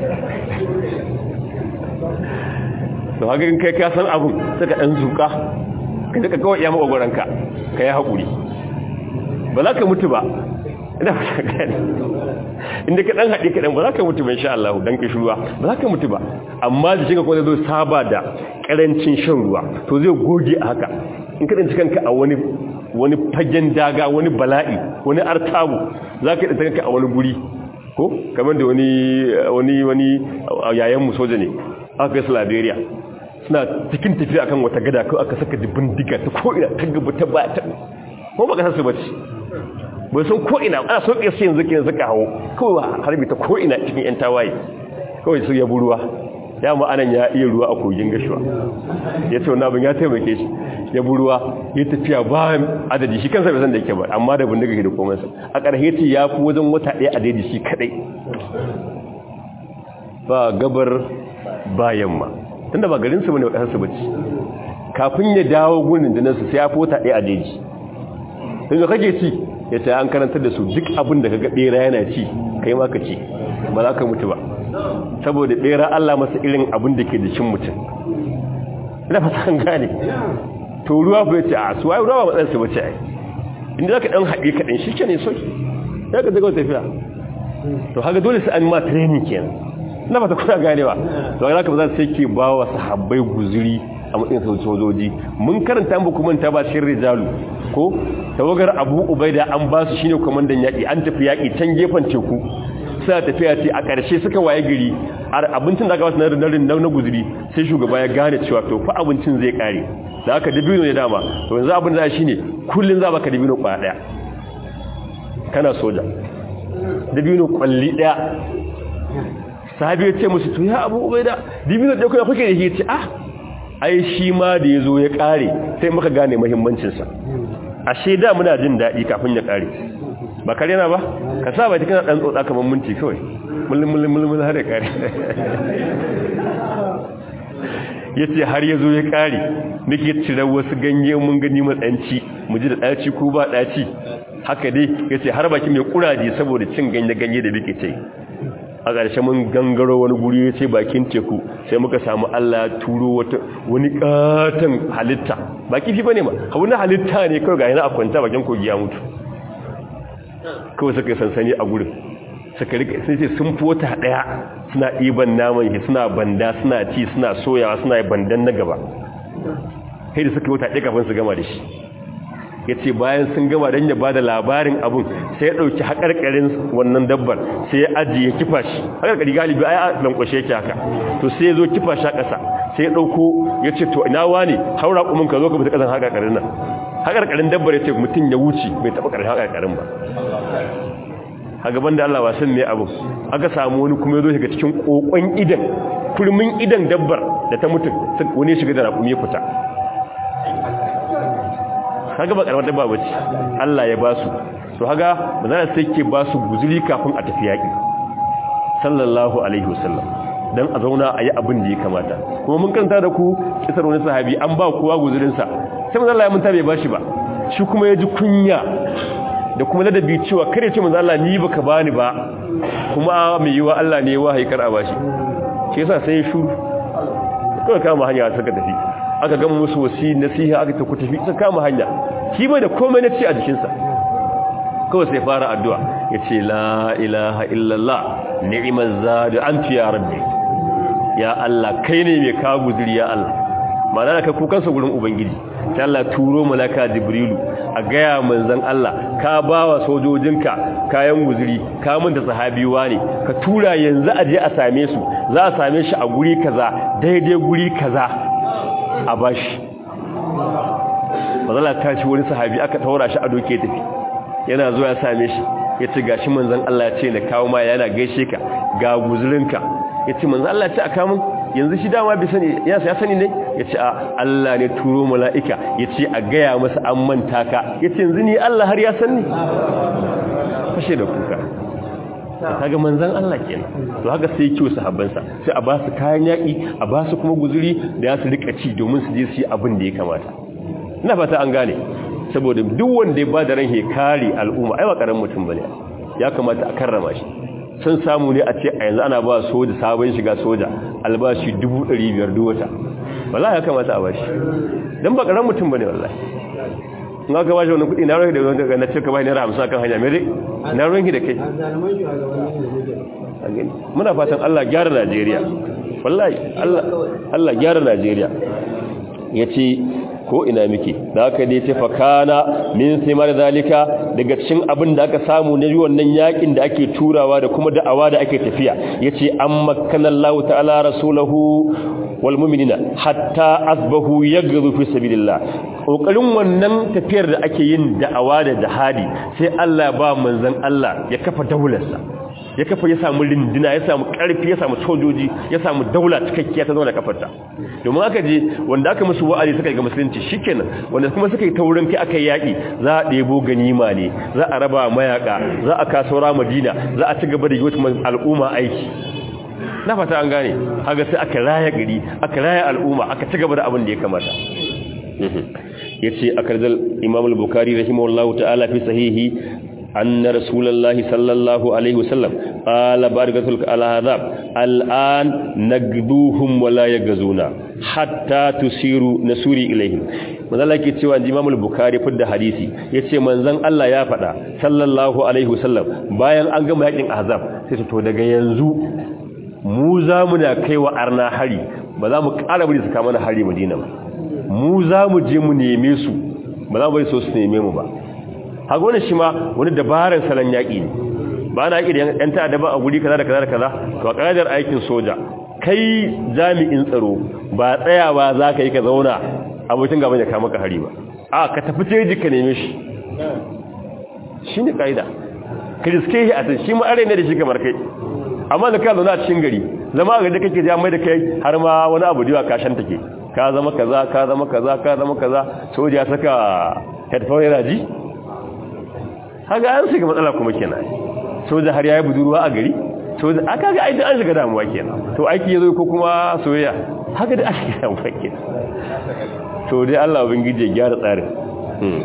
da haka kai ka san abin suka ɗan zuka ka daga kawai ya maɓagwaranka ka yi haƙuri ba za ka mutu ba ina fata gani inda ka dan haɗe kaɗan ba za ka mutu ba insha Allah dan ka ruwa ba za ka mutu ba amma jikinka kuma zai zo saba da ƙarancin shan ruwa to zai goge a haka in ka ɗanci kanka a wani wani fagen daga wani bala'i wani artabu za ka ɗanci kanka a wani guri ko kamar da wani wani wani yayan mu soja ne aka kai su Liberia suna cikin tafiya akan wata gada ko aka saka dubin diga ta ko ina ta gaba ta ba ta ko ba ka su bace bai san ko ina ana so kai sai yanzu kin zaka hawo kawai harbi ta ko ina cikin yan tawaye kawai su ya buruwa ya ma anan ya iya ruwa a kogin gashuwa ya ce wannan abin ya taimake shi ya buruwa ya tafiya ba adadi shi kansa bai san da yake ba amma da bindiga ke da komai sa a ƙarshe ce ya fi wajen wata ɗaya a daidai shi kadai ba gabar ba yamma tunda ba garin su bane ba kasar su bace kafin ya dawo gurin da nasu sai ya fi wata ɗaya a daidai tun da kake ci ya ce an karantar da su duk abin da kaga bera yana ci kai ma ka ci ba za ka mutu ba saboda bera Allah masa irin abin da ke da cin mutum ina fata an gane to ruwa bai ce a su wai ruwa ba matsayin su bace ai inda zaka dan haɗe kaɗan shi kenan so ya ka zaga tafiya to haka dole sai an ma training kenan ina fata kuna ganewa to haka ba za su sai ke ba wa sahabbai guzuri a matsayin sojoji mun karanta mu kuma ta ba cikin rijalu ko tawagar Abu Ubaida an ba su shine komandan yaki an tafi yaki can gefen teku sai tafiya ce a ƙarshe suka waye gari abincin da aka basu na na na guzuri sai shugaba ya gane cewa to fa abincin zai kare da aka dabino ne dama to yanzu abin da shine kullun za baka dabino kwaya daya kana soja dabino kwalli daya sahabi ya ce musu to ya Abu Ubaida dabino da kuma kuke da shi ce ah ai shi ma da ya zo ya ƙare sai muka gane mahimmancinsa ashe da muna jin daɗi kafin ya ƙare ba kare na ba ka sa bai kana ɗan tsotsa kamar minti kawai mulin mulin mulin har ya ƙare ya ce har ya zo ya ƙare muke cire wasu ganye mun gani matsanci mu ji da ɗaci ko ba ɗaci haka dai ya ce har baki mai ƙuraje saboda cin ganye-ganye da muke ce a ƙarshe mun gangaro wani guri ya ce bakin teku sai muka samu Allah turo wata wani ƙaton halitta ba kifi ba ne ma wani halitta ne kawai ga yana a kwanta bakin kogi ya mutu kawai suka yi sansani a gurin suka rika sun ce sun fota ɗaya suna ɗiban naman shi suna banda suna ci suna soyawa suna bandan na gaba sai da suka wata ɗaya kafin su gama da shi ya ce bayan sun gama don ya ba da labarin abin sai ya ɗauki haƙarƙarin wannan dabbar sai ya ajiye kifa shi haƙarƙari galibi a yi lankwashe yake haka to sai ya zo kifa shi a ƙasa sai ya ɗauko ya ce to ina wa ne haura ƙumin ka zo ka fita ƙasan haƙarƙarin nan haƙarƙarin dabbar ya ce mutum ya wuce bai taɓa ƙarshen haƙarƙarin ba a gaban da Allah wasan ne abin aka samu wani kuma ya zo shiga cikin ƙoƙon idan kurmin idan dabbar da ta mutum wani shiga da raƙumi ya fita kaga ba karamar dabba bace Allah ya basu to haga manzara sai ke basu guzuri kafin a tafi yaki sallallahu alaihi wasallam dan a zauna a yi abin da ya kamata kuma mun karanta da ku kisar wani sahabi an ba kowa guzurin sa sai manzo Allah ya munta bai bashi ba shi kuma ya ji kunya da kuma ladabi cewa kare ce manzo Allah ni baka bani ba kuma mai yiwa Allah ne wahayi kar a bashi shi yasa sai ya shuru kawai kama hanya suka tafi aka gama musu wasi nasiha aka tafi tafi sun kama hanya shi bai da komai na ci a jikinsa kawai sai fara addu'a ya ce la ilaha illallah ni'imar zadu an ya rabbi ya Allah kai ne mai kawo guziri ya Allah ma'ana da kai kukansa gurin ubangiji ta Allah turo malaka jibrilu a gaya manzan Allah ka ba wa sojojinka kayan guziri ka manta sahabiwa ne ka tura yanzu a je a same su za a same shi a guri kaza daidai guri kaza a bashi mazala ta shi wani sahabi aka taura shi a doke tafi yana zuwa ya same shi ya ce gashi manzan Allah ce na kawo ma yana gaishe ka ga guzurinka ya ce manzan Allah ce a kamun yanzu shi dama bai sani ya sani ne ya ce a Allah ne turo mala'ika ya ce a gaya masa an manta ka ya ce yanzu ni Allah har ya sani fashe da kuka kaga manzan Allah kenan to haka sai kiwo sahabbansa sai a ba su kayan yaki a ba su kuma guzuri da ya su rika ci domin su je su yi abin da ya kamata ina fata an gane saboda duk wanda ya ba da ran kare al'umma ai ba karamin mutum bane ya kamata a karrama shi sun samu ne a ce a yanzu ana ba soja sabon shiga soja albashi 500 duk wata wallahi ya kamata a bashi dan ba karamin mutum bane wallahi in aka bashi wannan kuɗi na ruwanki da wani daga na cika bai naira hamsin akan hanya mere na ruwanki da kai muna fatan Allah gyara Najeriya wallahi Allah Allah gyara Najeriya yace ko ina muke da haka dai ce fakana min simar zalika daga cikin abin da aka samu na wannan yakin da ake turawa da kuma da'awa da ake tafiya yace amma kanallahu ta'ala rasulahu wal mu'minina hatta asbahu yaghzu fi sabilillah kokarin wannan tafiyar da ake yin da'awa da jihadi sai Allah ba manzon Allah ya kafa daularsa ya kafa ya samu rindina ya samu karfi ya samu sojoji ya samu daula cikakkiya ta zama da kafarta domin aka je wanda aka musu wa'azi suka ga musulunci shikenan wanda kuma suka yi taurin kai aka yaki za a ɗebo ganima ne za a raba mayaka za a kasora madina za a ci gaba da yi al'umma aiki na fata an gane haga sai aka raya gari aka raya al'umma aka ci gaba da abin da ya kamata yace akarzal imam al-bukhari rahimahullahu ta'ala fi sahihi أن رسول الله صلى الله عليه وسلم قال بارك على هذا الآن نقدوهم ولا يغزونا حتى تسيروا نسوري إليهم manzala ke cewa Imam al-Bukhari fidda hadisi yace manzon Allah ya faɗa sallallahu alaihi wasallam bayan an gama yakin Ahzab sai to daga yanzu mu za mu na kaiwa arna hari ba za mu ƙara bari su kama na hari Madina ba mu za mu je mu neme su ba za mu bari so su neme mu ba haga wani shi ma wani dabarar salon yaƙi ne ba na yaƙi da yan ta'adda ba a guri kaza da kaza da kaza to a ƙa'idar aikin soja kai jami'in tsaro ba tsayawa za ka yi ka zauna abokin gaban ya kama ka hari ba a ka tafi jeji ka neme shi shi ne ƙa'ida ka riske shi a tun shi ma'are ne da shi kamar kai amma da ka zauna a cikin gari zama a gari kake ja mai da kai har ma wani abu diwa kashan take ka zama kaza ka zama kaza ka zama kaza soja saka headphone yana ji haka an shiga matsala kuma kenan soja har yayi budurwa a gari soja aka ga aidan an shiga damuwa kenan to aiki yazo ko kuma soyayya haka da ake damuwa kenan to dai Allah ubangiji ya gyara tsarin hmm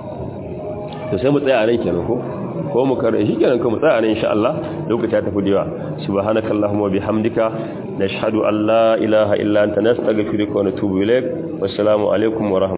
to sai mu tsaya a nan kenan ko ko mu kare shi kenan ko mu tsaya a nan insha Allah lokaci ta tafi diwa subhanakallahumma bihamdika nashhadu an la ilaha illa anta nastaghfiruka wa natubu ilaik wassalamu alaikum wa